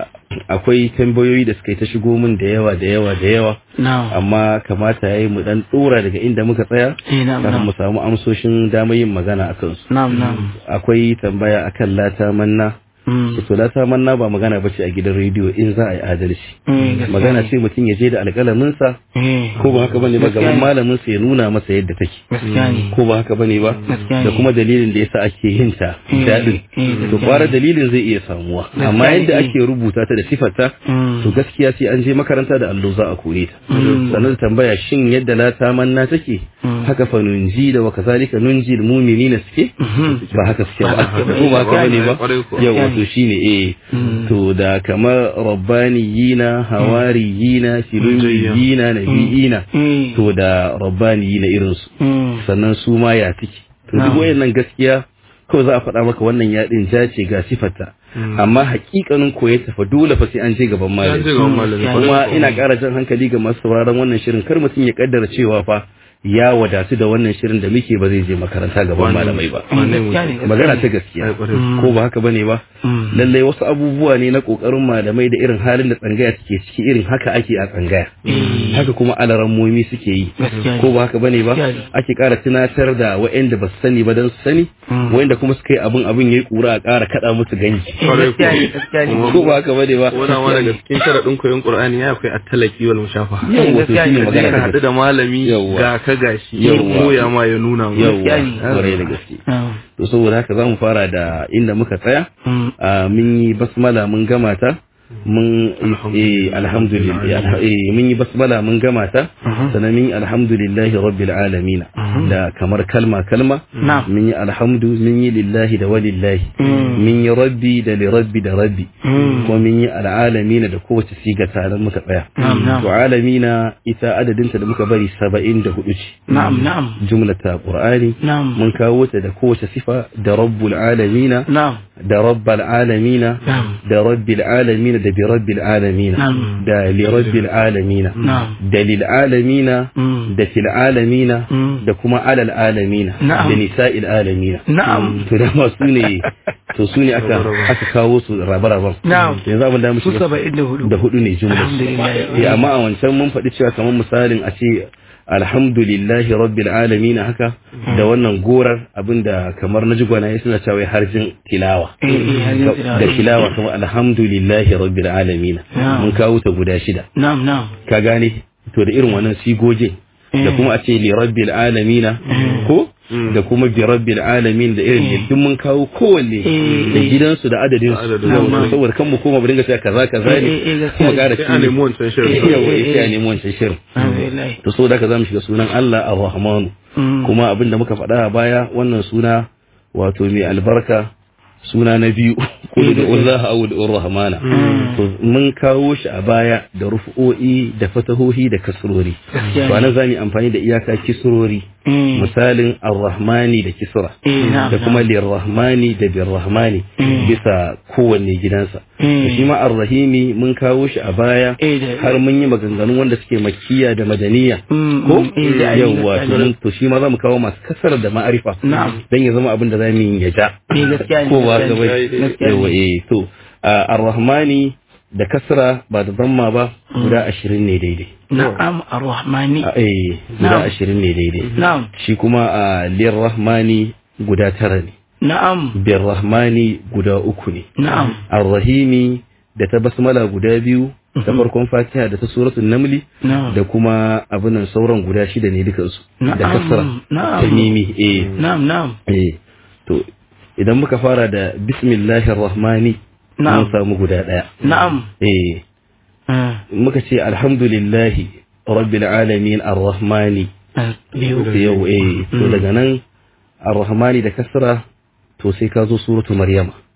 akwai tambayoyi da suka yi ta shigo min da yawa da yawa da yawa na'am amma kamata yayi mu dan dora daga inda muka tsaya eh na'am kafin mu na'am samu amsoshin damar yin magana akan su na'am na'am akwai tambaya akan lata manna Mm. to lata manna ba magana bace a gidan rediyo in za a yi adalci Mm, gaskiya magana ne. ce mutum ya je da alƙalamin sa Eh, ko ba haka bane ba Gaskiya gaban ne. malamin sa ya nuna masa yadda take gaskiya ne ko ba haka bane ba Gaskiya da ne. kuma dalilin da yasa ake yin ta Eh, dadin eh, gaskiya to kwara dalilin zai iya samuwa Gaskiya amma ne, yadda eh. ake rubuta ta da sifarta Mm. to gaskiya sai an je makaranta da allo za a kore ta sannan da tambaya shin yadda la ta manna take haka fa nunji da wa kazalika nunji al mu'minina suke ba haka suke ba ko ba haka bane ba Kwarai kuwa. yau wato shine eh to da kamar rabbaniyina hawariyina filumiyina nabiyina Mm. to da rabbaniyina irin su Mm. sannan su ma ya take to duk wayannan gaskiya kawai za a faɗa maka wannan yaɗin ja ce ga sifarta amma hakikanin koyar ta fa dole fa sai an je gaban Ya malami je ga malami. Mm. kuma Kwarai kuwa. ina ƙara jan hankali ga masu sauraron wannan shirin kar mutum ya kaddara cewa fa ya wadatu da wannan shirin da muke ba zai je makaranta gaban malamai ba Wane Gaskiya ne, gaskiya magana ne. ta gaskiya Ai, kwarai. ko ba haka bane ba Mm. lallai wasu abubuwa ne na kokarin malamai da irin halin da tsangaya take ciki irin haka ake a tsangaya haka kuma alarammomi suke yi Gaskiya ne. ko ba haka bane ba Gaskiya ne. ake ƙara tunatar da waɗanda ba su sani ba don su sani Mm. waɗanda kuma suka yi abin abin yayi kura a ƙara kaɗa musu ganji Eh, gaskiya ne gaskiya ne ko ba haka bane ba Ko da ma daga cikin sharaɗin koyon Qur'ani ya akwai at-talaqi wal mushafa. yau wato gaskiya ne, shine magana Ka ta haɗu da malami Yawwa. ga ka gashi. Yawwa. Koya ma ya nuna ma. yawwa gaskiya ne. kwarai da gaske Na'am. to saboda haka zamu fara da inda muka tsaya Mm. a mun yi basmala mun gama ta mun eh, alhamdulillah eh, mun yi basmala mun gama ta sannan mun yi alhamdulillahi rabbil alamin da kamar kalma kalma Na'am. mun yi alhamdu mun yi lillahi da walillahi mun yi rabbi da li rabbi da rabbi kuma mun yi al'alamin da kowace siga tare muka tsaya Na'am, na'am. to alamina ita adadinta da muka bari 74 ce Na'am na'am jumlata qur'ani na'am mun kawo ta da kowace sifa da rabbul alamina na'am da rabbal alamina Na'am. da rabbil alamina da bi rabbil alamina Na'am. da li rabbil alamina Na'am. da lil alamina Mm. da fil alamina Mm. da kuma alal alamina Na'am. da nisa'il alamina Na'am. to da ma su ne to su ne aka aka kawo su rabe-raben Na'am. yanzu abin da mu su shiga saba'in da hudu da hudu ne jumla Alhamdulillah. eh amma a wancan mun faɗi cewa kamar misalin a ce alhamdulillahi rabbil alamin haka da wannan gorar abinda kamar na jigwana ya suna cewa harjin tilawa Eh, eh, harjin tilawa. da tilawa kamar alhamdulillahi rabbil alamin Na'am. mun kawo ta guda shida na'am na'am ka gane to da irin wannan sigogin da kuma a ce li rabbil alamin ko da kuma bi rabbil alamin da irin da duk mun kawo kowanne da gidansu da adadin su Adadin Yawwa, saboda kan mu koma mu dinga cewa kaza kaza Eh, eh, eh, ne gaskiya kuma ƙara Sai a nemi wancan shirin. yawa sai a nemi wancan shirin Alhamdulillah. to saboda haka zamu shiga sunan Allah Ar-Rahman Mm. kuma abin da muka faɗa a baya wannan suna wato mai albarka suna na biyu kullu da Allah aw Ar-Rahmana to mun kawo shi a baya da rufu'o'i da fatahohi da kasrori Gaskiya to ne. anan zamu yi amfani da iyaka kisrori Mm. misalin Ar-Rahmani da kisra Eh, na'am, da kuma na'am. Lir-Rahmani da Bir-Rahmani bisa kowanne gidansa Mm. to shi ma Ar-Rahimi mun kawo shi a baya Eh, da- har mun yi maganganu wanda suke makkiya da madaniya Mm, ko mm, eh, da- yawwa gaskiya to ne. mun to shi ma zamu kawo masu kasar da ma'arifa Na'am. dan ya zama abin da zamu yi ya ja Eh, gaskiya ne, ko ba gaskiya ga ne, bai gaskiya ne. yawa eh to a, ar-rahmani da kasra ba da zamma ba guda 20 ne daidai Na'am ar-Rahmani. A, eh guda Na'am. 20 ne daidai Na'am. shi kuma a lir-rahmani guda tara ne Na'am. bir-rahmani guda uku ne Na'am. ar-rahimi da ta basmala guda biyu ta farkon fatiha da ta suratul namli Na'am. da kuma abinan sauran guda shida ne dukansu da Na'am, kasra na'am. ta mimi eh Na'am na'am. eh to idan muka fara da bismillahir rahmani Na'am. mun samu guda daya Na'am. eh Ah, muka ce alhamdulillahi rabbil alamin arrahmani ah, Biyu. to yau eh to daga nan arrahmani da kasra to sai ka zo suratu maryama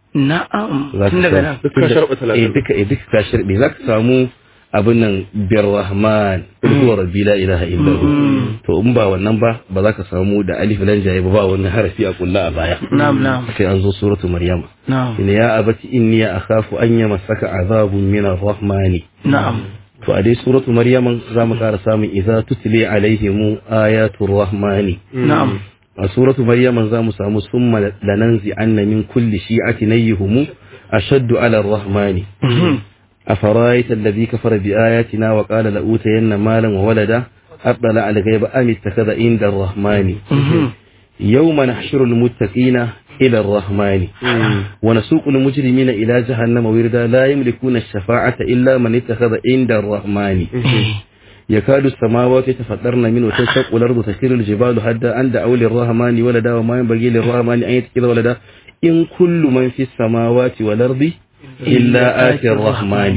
na'am Za ka tun daga samu- nan Duk ka sharɓa talatin. eh duka eh duka ka sharbe za ka samu abin nan birrahman kul huwa rabbi la ilaha illa hu to in ba wannan ba ba za ka samu da alif lan jaye ba ba wannan harafi a kulla a baya na'am na'am sai an zo suratu maryama na'am ina ya abati inni akhafu an yamassaka azabun min arrahmani na'am to a dai suratu maryaman za mu ƙara samun idza tutli alaihim ayatul rahmani na'am a suratu maryaman za mu samu summa lananzi anna min kulli shi'ati nayyihum ashaddu ala ar-rahmani أفرأيت الذي كفر بآياتنا وقال لأوتين مالا وولدا أطلع الغيب أم اتخذ عند الرحمن يوم نحشر المتقين إلى الرحمن ونسوق المجرمين إلى جهنم وردا لا يملكون الشفاعة إلا من اتخذ عند الرحمن يكاد السماوات يتفطرن منه وتنشق الأرض تسير الجبال هدا أن دعوا للرحمن ولدا وما ينبغي للرحمن أن يتخذ ولدا إن كل من في السماوات والأرض إلا آتي الرحمن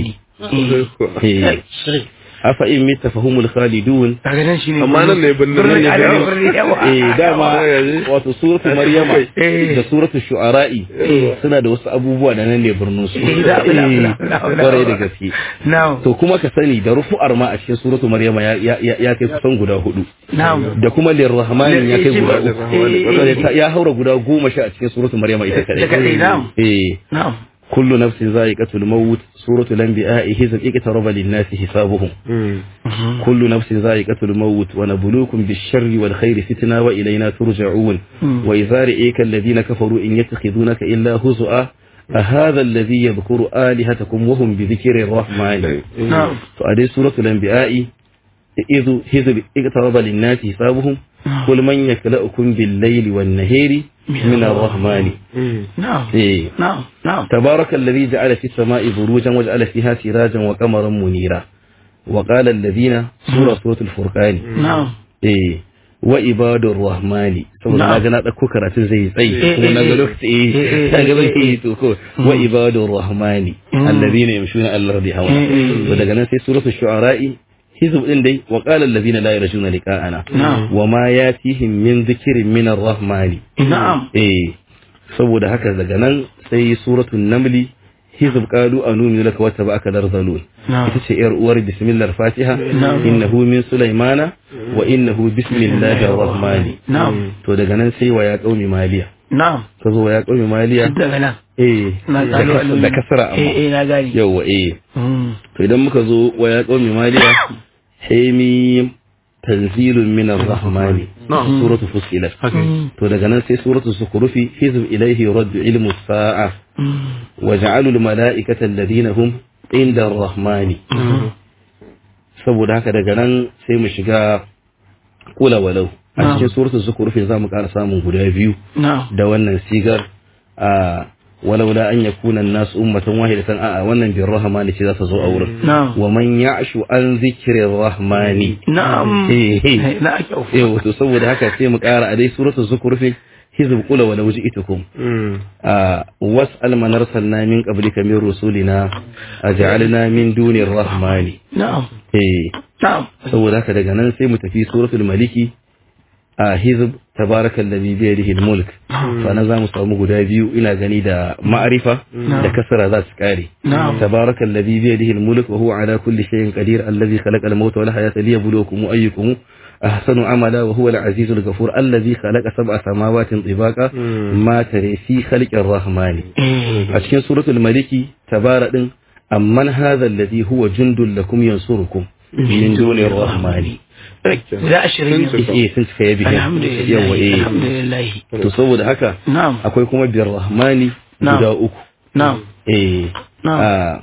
إيه. أفإن مت فهم الخالدون daga nan shine Amma nan ne birnin birnin nan ne Arewa, birnin. birnin yawa eh dama wato suratu maryama Eh. da suratu shu'ara'i suna da wasu abubuwa da nan ne birnin su Eh, da- da- da- da- da- kwarai da gaske na'am to kuma ka sani da rufu'ar ma a cikin suratu maryama ya ya ya kai kusan guda hudu na'am da kuma lirrahmani ya kai guda Eh, uku eh, Saboda ta- ya haura guda goma sha a cikin suratu maryama ita Da kadai, na'am. kadai eh na'am kullu nafsin za'iqatul maut suratul anbiya hizb iqtaraba lin-nasi hisabuhum كل نفس ذائقة الموت ونبلوكم بالشر والخير فتنة وإلينا ترجعون وإذا رئيك الذين كفروا إن يتخذونك إلا هزؤا أهذا الذي يذكر آلهتكم وهم بذكر الرحمن na'am فأدي سورة الأنبياء إذ هزب اقترب للناس حسابهم قل من يكلأكم بالليل والنهار من الرحمن na'am إيه. na'am na'am تبارك الذي جعل في السماء بروجا وجعل فيها سراجا وقمرا منيرا وقال الذين سورة سورة الفرقان na'am eh wa ibadur rahmani saboda Na'am. na ga na dauko karatun zai tsayi Eh, kuma na ga eh, lokaci eh, eh, eh na ga zai eh, yi to ko wa ibadur rahmani alladhina yamshuna ala ardi hawa Eh, eh, to daga nan sai suratul shu'ara'i hizb din dai wa qala alladhina la yarjuna liqa'ana Na'am. wa ma yatihim min dhikrin min arrahmani na'am eh saboda haka daga nan sai suratul namli hizb qalu anuminu laka wa tabaka darzalun na'am ita ce yar uwar bismillah fatiha innahu min sulaimana wa innahu bismillahir rahmani na'am to daga nan sai wa ya qaumi maliya na'am ka zo wa ya qaumi maliya daga nan eh na da tsalo kas- da kasra eh amma eh na gani yawa eh Mm. to idan muka zo wa ya qaumi maliya hamim tanzilun min ar-rahmani suratu fusilat to daga nan sai suratu sukurufi hizb ilayhi raddu ilmu sa'a وجعلوا الملائكة الذين هم عند الرحمن saboda haka daga nan sai mu shiga kula walau a cikin suratul zukhruf za mu ƙara samun guda biyu na'am da wannan sigar a walaula an yakuna an-nas ummatan wahidatan a wannan bir rahmani ce za ta zo a wurin na'am wa man ya'shu an zikrir rahmani na'am eh eh na kyau eh wato saboda haka sai mu ƙara a dai suratul zukhruf hizb qula walau ji'tukum آه، واسأل من أرسلنا من قبلك من رسولنا أجعلنا من دون الرحمن na'am إيه na'am saboda haka daga nan sai mu tafi suratul maliki a hizb tabaraka alladhi bi yadihi almulk fa na zamu samu guda biyu ina gani da ma'arifa da kasara za su kare Na'am. tabaraka alladhi bi yadihi almulk wa huwa ala kulli shay'in qadir alladhi khalaqa almauta wal hayata liyabluwakum ayyukum ahsanu amala wa huwa al-azizul ghafur alladhi khalaqa sab'a samawatin tibaqa ma tare fi khalqir rahmani a cikin suratul maliki tabara din amman hadha alladhi huwa jundul lakum yansurukum min dunir rahmani guda ashirin yanzu eh sun cika yabi alhamdulillah yawa eh alhamdulillah to saboda haka na'am akwai kuma bir rahmani Na'am. guda uku na'am eh Na'am. a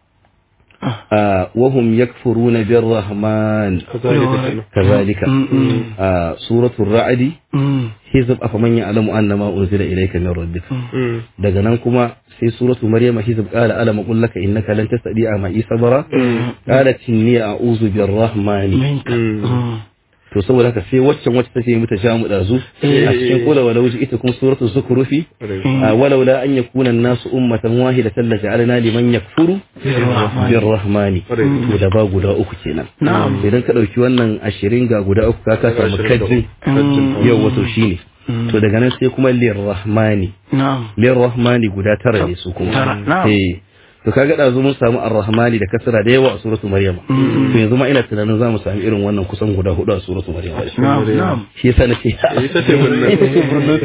a wahum yakfuruna bir rahman kazalika a suratul ra'd Mm. hizb afaman ya'lamu annama unzila ilayka min rabbika daga nan kuma sai suratu maryama hizb qala alam aqul laka innaka lan tastati'a ma sabara qalat inni a'udhu birrahmani minka Mm. to saboda haka sai waccan wacce take mata jamu dazu a cikin kula wala wuji ita kuma suratu zukhrufi walau la an yakuna an-nasu ummatan wahidatan la ja'alna liman yakfuru birrahmani to da ba guda uku kenan Na'am. idan ka dauki wannan 20 ga guda uku ka ka samu kajin yau wato shine to daga nan sai kuma lirrahmani na'am lirrahmani guda tara ne su kuma Tara, na'am. eh to kaga da mun samu arrahmani da kasra da yawa a suratu maryama to yanzu ma ina tunanin za mu samu irin wannan kusan guda hudu a suratu maryama na'am na'am shi yasa nace ita ce wannan. ita ce burnos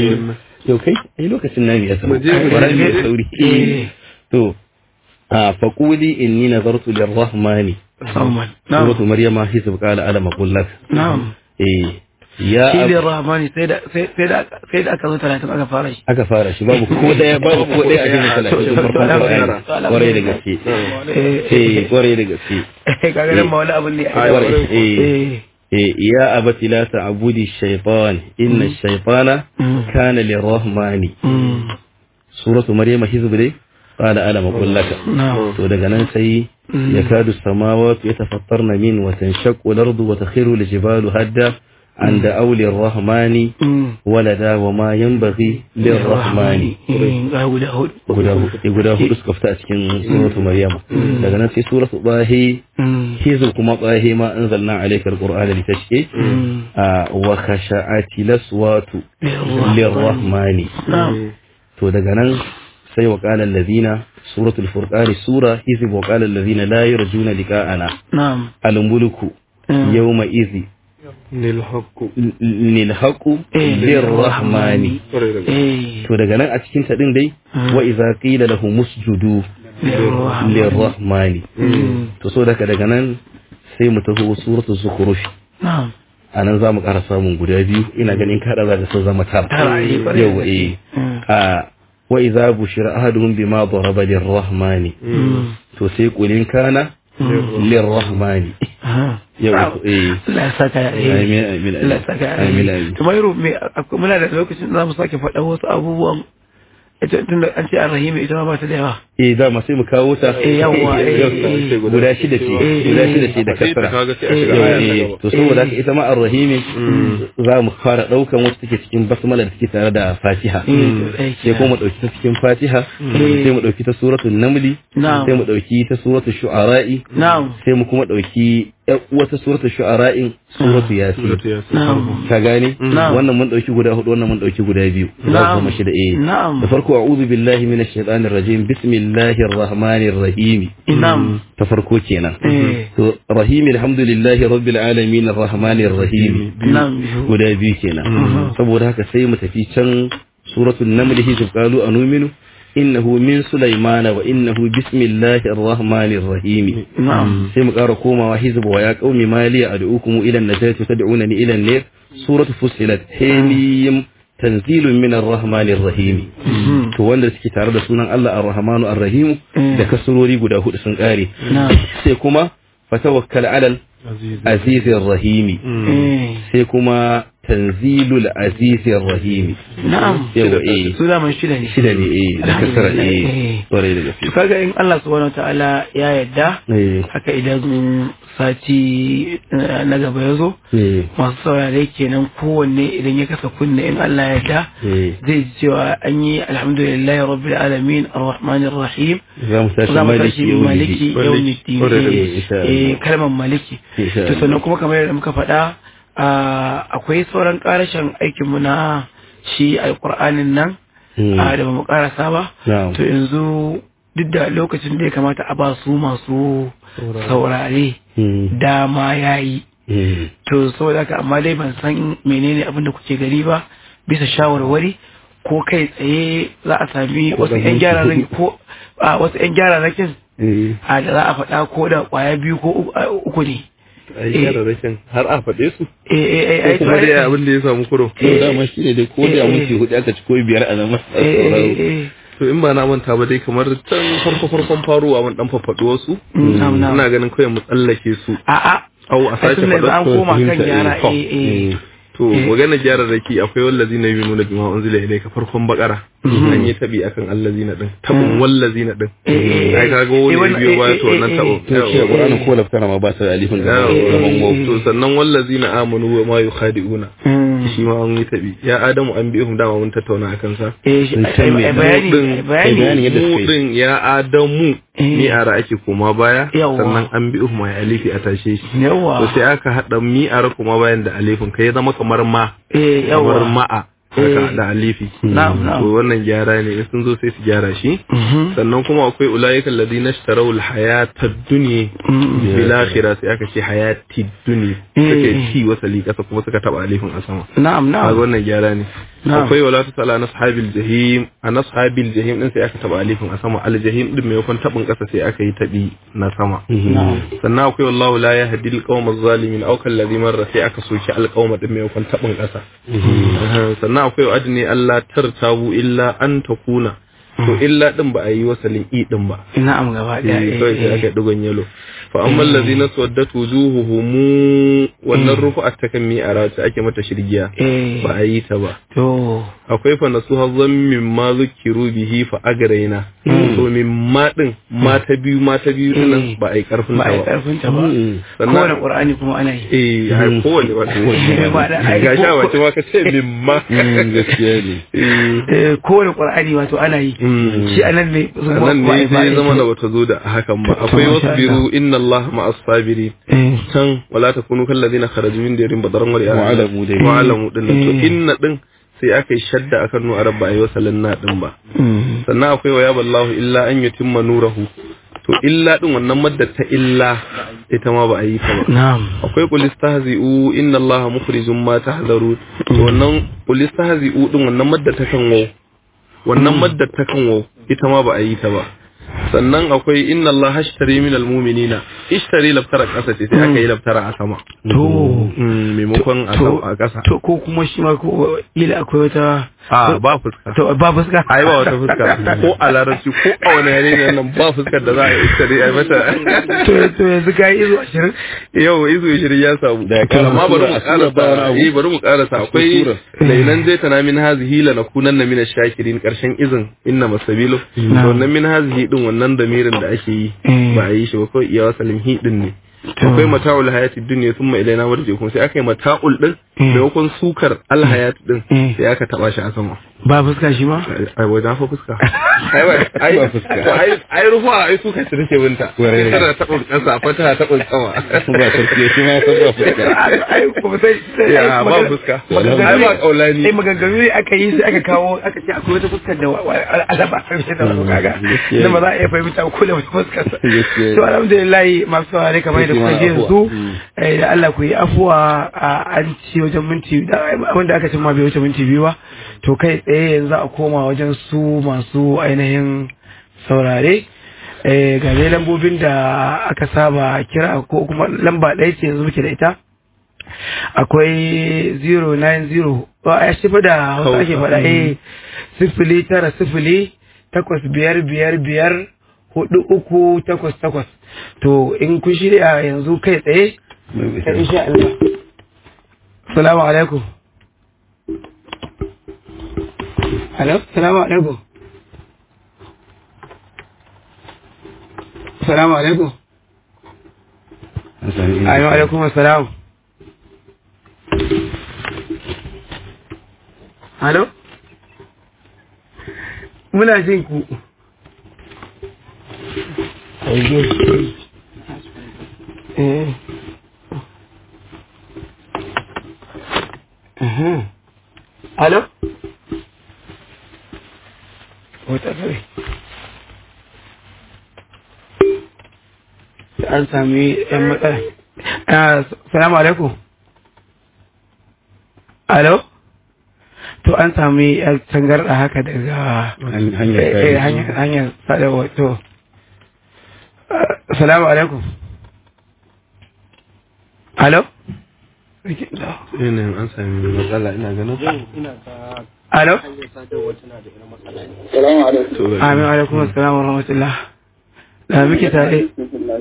yau kai ai lokacin namu ya samu Mu je, mu je. Bara mu sauri to a faquli inni nazartu lirrahmani Salman na'am suratu maryama hisab qala ala maqul lak na'am eh ya shi ab- ne rahmani sai da sai sai da sai da aka zo 30 aka fara shi aka fara shi babu ko daya babu ko daya a cikin talatin farkon Qur'ani kwarai da gaske eh kwarai da gaske kaga nan ma wani abun ne Ai, kwarai. eh eh eh ya abati la ta'budi shaytan inna ash-shaytana kana lirrahmani Mm. suratu maryama hizb dai qala ala maqul laka na'am to daga nan sai yakadu samawati yatafattarna min wa tanshaqqu al-ardu wa takhiru al-jibalu hadda an da'aw lir-rahmani Mm. walada wa ma yanbaghi lir-rahmani Mm, ga guda hudu guda hudu guda hudu suka fita a cikin suratu maryama daga nan sai suratu bahi Mm. hizu kuma bahi ma anzalna alayka al-qur'ana litashqi Mm. a wa khasha'ati laswatu lirrahmani na'am to daga nan sai wa qala allazina suratul furqan sura hizb wa qala allazina la yarjuna liqa'ana na'am al-mulku Mm. yawma idhi Nil haqqu. lil haqu Eh. lirrahmani Kwarai da gaske. eh to daga nan a cikin ta din dai Mm. wa idza qila lahum usjudu lirrahmani lirrahmani Mm. to so daga daga nan sai mu taho suratul zukhruf na'am a nan za mu ƙara samun guda biyu ina ganin kaɗa za ka so zama tara Tara, eh, ƙwarai. yau eh Mm. a wa idza bushira ahaduhum bima daraba lirrahmani Mm. to sai kulin kana lirrahmani Aha. yau eh Allah ya saka ya eh. amin amin Allah ya saka ya amin eh. amin to Mairu me akwai- muna da lokacin da za mu sake faɗa wasu abubuwan ita tun da an ce arrahimi ita ma ba ta da yawa eh za mu sai mu kawo ta Eh, yawwa, eh, eh. guda shida ce Eh, guda eh. shida ce da Sai ta kasara kaga sai a shiga Yau, aya ta eh, gaba. to saboda haka ita ma ar-rahimi za mu fara daukan wasu take cikin basmala da take tare da fatiha Eh, to ɗaya sai kuma mu dauki ta cikin fatiha sai mu dauki ta suratul namli Na'am. sai mu dauki ta suratul shu'ara'i na'am sai mu kuma dauki ƴar wata suratul shu'ara'in suratul yasin Suratu Yasin. na'am ka gane Na'am. wannan mun dauki guda hudu wannan mun dauki guda biyu za Na'am. su zama shida eh Na'am. da farko a'udhu billahi minash shaitanir rajim bismillahir rahmanir rahim na'am ta farko kenan eh to rahim alhamdulillahi rabbil alamin arrahmanir rahim na'am guda biyu kenan saboda haka sai mu tafi can suratul naml hizb qalu anuminu innahu min sulaymana wa innahu bismillahir rahmanir rahim na'am sai mu ƙara komawa hizb wa ya qaumi maliya ad'ukum ila an-najati tad'unani ila an-nar suratul fussilat hamim tanzilun min ar-rahmanir rahim to wanda suke tare da sunan Allah ar-rahmanu ar-rahim da kasurori guda hudu sun kare na'am sai kuma fatawakkal alal azizir rahimi eh sai kuma tanzilul azizir rahimi na'am yawa eh su da man shida ne shida ne eh da kasara eh Eh. kwarai da gaske to kaga in Allah subhanahu wataala ya yarda eh haka idan sati eh, na gaba ya zo eh masu saurare kenan kowanne idan ya kasa kunne in Allah ya yarda eh zai ji cewa an yi alhamdulillahi rabbil alamin arrahmanir rahim za mu tashi za mu maliki tashi maliki yawmiddin. yawmiddin Kwarai da eh, gaske, insha Allah. eh kalmar maliki Insha to Allah. sannan kuma kamar yadda muka faɗa ah, akwai sauran karashin aikinmu na shi alkur'anin nan Hmm. a da ba mu karasa ba Na'am. to yanzu duk da lokacin da ya kamata a ba su masu saurare Hmm. dama ya yi Hmm. to saboda haka amma dai ban san menene abin da kuke gani ba bisa shawarwari ko kai tsaye za a sami wasu ɗan yan minti gyararraki hudu. ko a wasu yan gyararrakin Eh. a da za a faɗa ko da ƙwaya biyu ko uku- a, uku ne Ai yararrakin har a faɗe su. eh eh eh Ko eh kuma to- dai abin da ya samu kuro. to dama shi ne dai ko da minti hudu aka ci ko biyar a nan eh eh eh To in ba na manta ba dai kamar can farko farkon faruwa mun dan faffaɗo wasu. na'am na'am Ina ganin kawai mu tsallake su. a a Au a ai sake tun da yanzu an faɗa. koma kan fahimta, gyara eh, eh eh To magana gyara raki akwai wallazina yuminuna bima unzila ilayka farkon bakara. An yi tabi akan allazina din. Tabun wallazina din. eh, Ai kaga eh, wani wannan- biyo baya eh, to eh, wannan eh, tabo. to shi Qur'anin ko laftara ma ba ta da alifin da Yawo. gaban waw To sannan wallazina amanu wa ma yukhadi'una. Mm. shi ma an yi tabi ya adamu an bi dama mun tattauna akan sa eh shi- Sun san me- ai- ai bayani din- ai bayani bayani yadda suka mu yi. din ya adamu Eh. mi'ara ake koma baya Yawwa. sannan an bi mai alifi a tashe shi yawa to sai aka hada mi'ara kuma bayan da alifin kai ya zama kamar ma eh kamar yawa ma'a Eh. haka da alifi Na'am, na'am. to wannan gyara ne in sun zo sai su gyara shi Mhm. sannan kuma akwai ulaika alladhina ishtaraw alhayata ad-dunya Mm. bil akhirah sai aka ce hayati dunya Eh, suka eh. ci wasali kasa kuma suka taba alifin a sama na'am kaga na'am wannan gyara ne Na'am. akwai wala ta sala na sahabil jahim a na sahabil jahim din sai aka taba alifin a sama al jahim din maimakon tabin kasa sai aka yi tabi na sama na'am sannan akwai wallahu la yahdi al qawma zalimin aw kal ladhi marra sai aka soki al qawma din maimakon tabin kasa sannan akwai adni Allah tartabu illa an takuna to illa din ba a yi wasalin i din ba na'am gaba daya eh eh, kawai sai eh. aka yi digon yalo fa amma allazina suwaddat wujuhuhum wannan rufu'at takan mi a rawata ake mata shirgiya eh ba a yi ta ba to akwai fa nasu hazzan min ma zukiru bihi fa agraina to min ma din ma ta biyu ma ta biyu din nan Eh. ba a yi karfin ba ta a yi ba karfin ta ba Sannan- kowane qur'ani kuma ana yi eh har kowane ba Ba da- ai, ga sha ko- wace ma ka ce min ma gaskiya ne eh Eh, kowane qur'ani wato ana yi Mm. shi anan ne su ba- nan ba a ne yi- ba a sai yi zama shi. da bata zo da hakan ba To, akwai masha wasbiru inna Allah ma'as sabirin eh can wala takunu kal ladina kharaju min diyarin badaran wa ri'a Wa'alamu dai. wa'alamu din nan to Eh. inna din sai aka yi shadda akan nu arab ba a yi wasalin na din ba Mm. sannan akwai wa yaballahu illa an yutimma nurahu to illa din wannan madda ta illa ita ma ba a yi ta ba na'am akwai qul istahzi'u inna allaha mukhrijum ma tahzaru to wannan qul istahzi'u din wannan madda ta kan waw wannan madda ta kan waw ita ma ba a yi ta ba sannan akwai inna allaha ashtari minal mu'minina ishtari laftara kasa ce sai aka yi laftara a sama to Mm, maimakon a to sama- a kasa to ko kuma shi ma ko ila akwai wata a ba fuska to ba fuska ai ba wata fuska ko a larabci ko a wani yare ne nan ba fuskar da za a yi ishtari a yi mata to to yanzu kai izo 20 yau izu shirin ya samu Da ya kara amma bari mu sura- sura ba wani karasa abu. eh bari mu karasa akwai sura. lailan zai tana min hazihi la nakunanna min ash-shakirin karshen izin inna masabilu to wannan min hazihi din wannan damirin da ake yi Eh. ba a yi shi ba kawai iya wasalin hi din ne akwai mata'ul hayati dunya thumma ilaina marji'ukum sai aka yi mata'ul din maimakon sukar al hayat din Eh. sai aka taba shi a sama ba fuska shi ma ai wajen fa fuska ai ba ai Ba fuska. to ai ai rufa ai suka ci take binta Kwarai. tana tabin kasa fata tabin sama ba sarki shi ma san ba fuska ai kuma sai sai Ya, ai, ba magana- fuska. maganganu Ai, ba ne- kaulani. ai maganganu ne aka yi sai aka kawo aka ce akwai wata fuskar da wa- wa- alaba a fahimta da wasu kaga gaskiya da ba ne. za a iya fahimta ko da wata fuskar sa Gaskiya ne. to alhamdulillah masu saurare kamar da Sai kuka ma ji yanzu afuwa. eh, da Allah ku yi afuwa a an ci wajen minti da wanda aka cin ma bai wuce minti biyu ba to kai tsaye yanzu a koma wajen su masu ainihin saurare eh, ga dai lambobin da aka saba kira ko kuma lamba ɗaya ce yanzu muke da ita akwai 090 ba a shi fa da wasu ake faɗa eh sifili tara sifili takwas biyar biyar biyar hudu uku takwas takwas to in kun shirya yanzu kai tsaye ta insha Allah salamu alaikum Hello, salamu alaikum. Salamu alaikum. Ayyuan alaikum assalam. Halo? Muna jin ku. Eh. Mhm. Halo? Wata kare. An sami ‘yan matsala. Ah, Salamu alaikum. Halo? To an sami ‘yan tangarɗa haka daga hanyar eh, eh, hanyar hanyar sadarwa to. Ah, Salamu alaikum. Halo? yanayin an sami matsala ina ganin Halo? to Amin alaikum assalam wa rahmatullah. Da muke tare.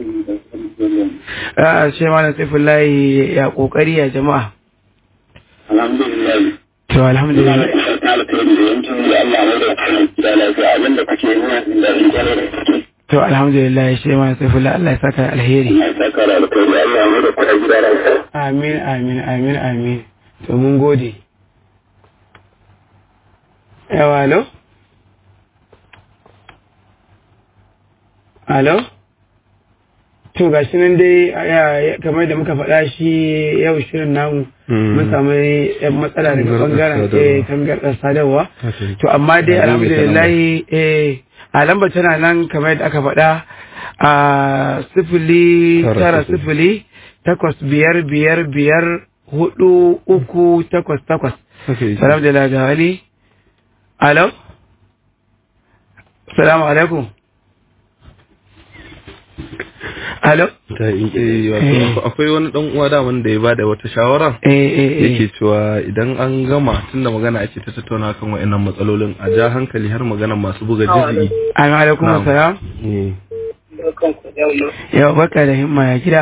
Ah, shi malam Saifullahi ya kokari ya jama'a. alhamdulillah To alhamdulillah. ta alkhairi da yankin da Allah mai da kai da lafiya abin da kake nuna da rigar da kake To alhamdulillah shi malam Saifullahi Allah ya saka alheri. ai saka da alkhairi Allah mai da kai gida lafiya Amin amin amin amin. To mun gode. yawa alo alo to ga shi nan dai ya- ya- kamar da muka faɗa shi yau shirin namu mun samu yan matsala daga bangaren eh, tangarɗar sadarwa to amma dai alhamdulillah eh a lambar tana nan kamar yadda aka faɗa a sifili Tara tara sifili. sifili takwas biyar biyar biyar hudu uku takwas takwas salam da laga wani alo salamu alaikum alo Ta yi- eh, wato akwai wani dan uwa da wanda ya bada wata shawara eh eh eh yake cewa idan an gama tunda magana ake ta tattauna kan wa'annan matsalolin a ja hankali har magana masu buga jizgi an alaikum Na'am. salam Eh, yau baka da himma ya gida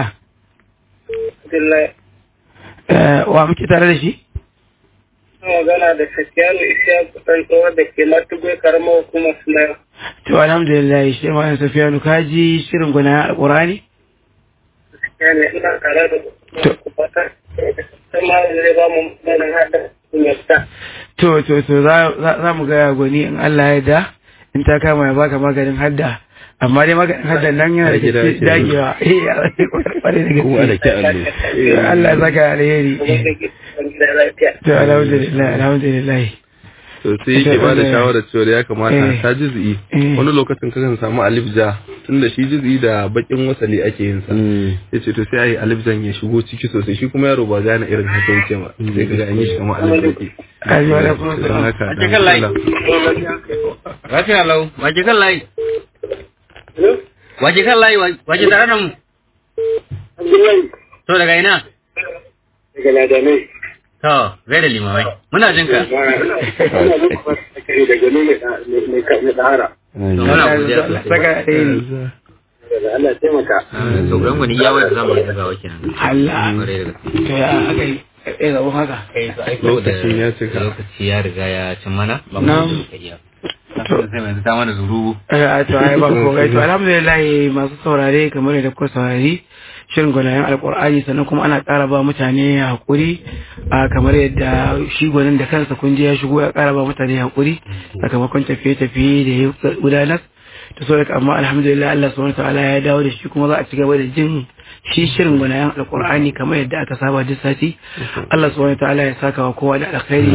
Eh, wa muke tare da shi magana da Safiyanu Isiyaku ɗan tsohon da ke Matugwe karamar hukumar Sulayo. to alhamdulillah shi ma yan safiyanu kaji shirin gwana alqurani Yani ina tare da To. ku fata. Sama zai ba mu maganin haɗa kunyarta. to to to za za- za mu ga gwani in Allah ya da in ta kama ya baka maganin hadda amma dai maganin hadda nan yana da Dage, ke dage. dagewa eh kwarai da kuma da gaske ke allo Eh, Allah ya saka alheri Kuma da ke cikin gida lafiya. to alhamdulillah alhamdulillah to sai yake ba da Eh. shawarar cewa ya kamata Eh. ta jizgi Eh. wani lokacin kakan samu alif ja tunda shi jizgi da bakin wasali ake yin sa ya ce to sai a yi alif jan ya shigo ciki sosai shi kuma yaro ba gane irin haka yake ba sai kaga an yi shi kamar alif yake Ayi, wa alaikum Don assalam. haka, A dan cikin layi. Allah. Lafiya lau, waje kan layi. Waje kan layi, waje tare da mu. Abdullahi To daga ina? daga Ladanai. To, zai da limamai. Muna jin ka. Ina muku fata kai daga ne mai ɗahara. Muna godiya sosai. saka alheri Allah ya taimaka. To, gurin gwani iya wanda zamu rika gawa kenan. Allah Kwarai da gaske. to ya aka yi eh zabo haka Lokacin ya cika. Lokaci ya riga ya cin mana. Ba Na'am. mu da iya. To, sai mai ta mana zuru. Eh, to ai ba ko gai to alhamdulillah masu saurare kamar da kuka saurari shirin gwanayen alkur'ani sannan kuma ana ƙara ba mutane hakuri a kamar yadda shi gwanin da kansa kun je ya shigo ya ƙara ba mutane hakuri sakamakon tafiye-tafiye da ya gudanar ta so daga amma alhamdulillah Allah subhanahu wa ta'ala ya dawo da shi kuma za a ci gaba da jin shi shirin gwanayen alkur'ani kamar yadda aka saba duk sati Allah subhanahu wa ta'ala ya saka wa kowa da alkhairi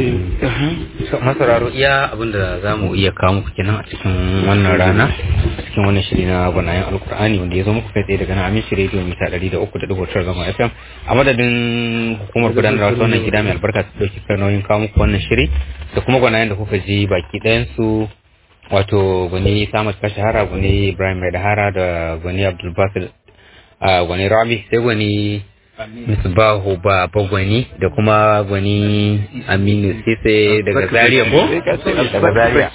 masararo iya abinda za mu iya kawo muku kenan a cikin wannan rana a cikin wannan shiri na gwanayen alkur'ani wanda ya zo muku kai tsaye daga nan amin shiri rediyo mita ɗari da uku da dubu tara zama fm a madadin hukumar gudanarwa ta wannan gida mai albarka su ɗauki kan nauyin kawo muku wannan shiri da kuma gwanayen da kuka ji baki ɗayansu wato gwani samus kashahara gwani ibrahim mai dahara da gwani abdulbasir a gwani rabi sai gwani misbahu ba bagwani da kuma gwani aminu sise daga zaria ko daga zaria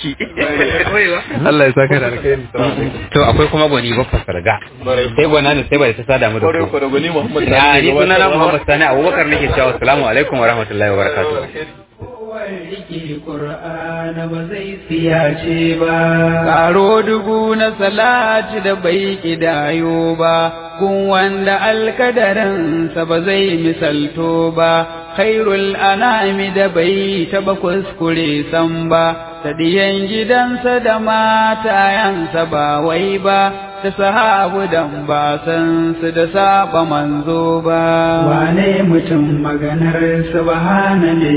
Allah ya saka da alkhairi to akwai kuma gwani bakwa sarga sai gwana ne sai ba da ta sada mu da ku gwani Muhammad ya ni sunana muhammad sani abubakar nake cewa assalamu alaikum wa rahmatullahi wa barakatuh Rike Ƙur'ana ba zai siyace ba. Karo dubu na salati da bai kidayo ba, kun wanda alkadarinsa ba zai misalto ba, khairul anami da bai taba kuskure san ba, ta diyan gidansa da matayansa ba wai ba, da sahabu dan ba san su da saba manzo ba. Wane mutum maganar subhana ne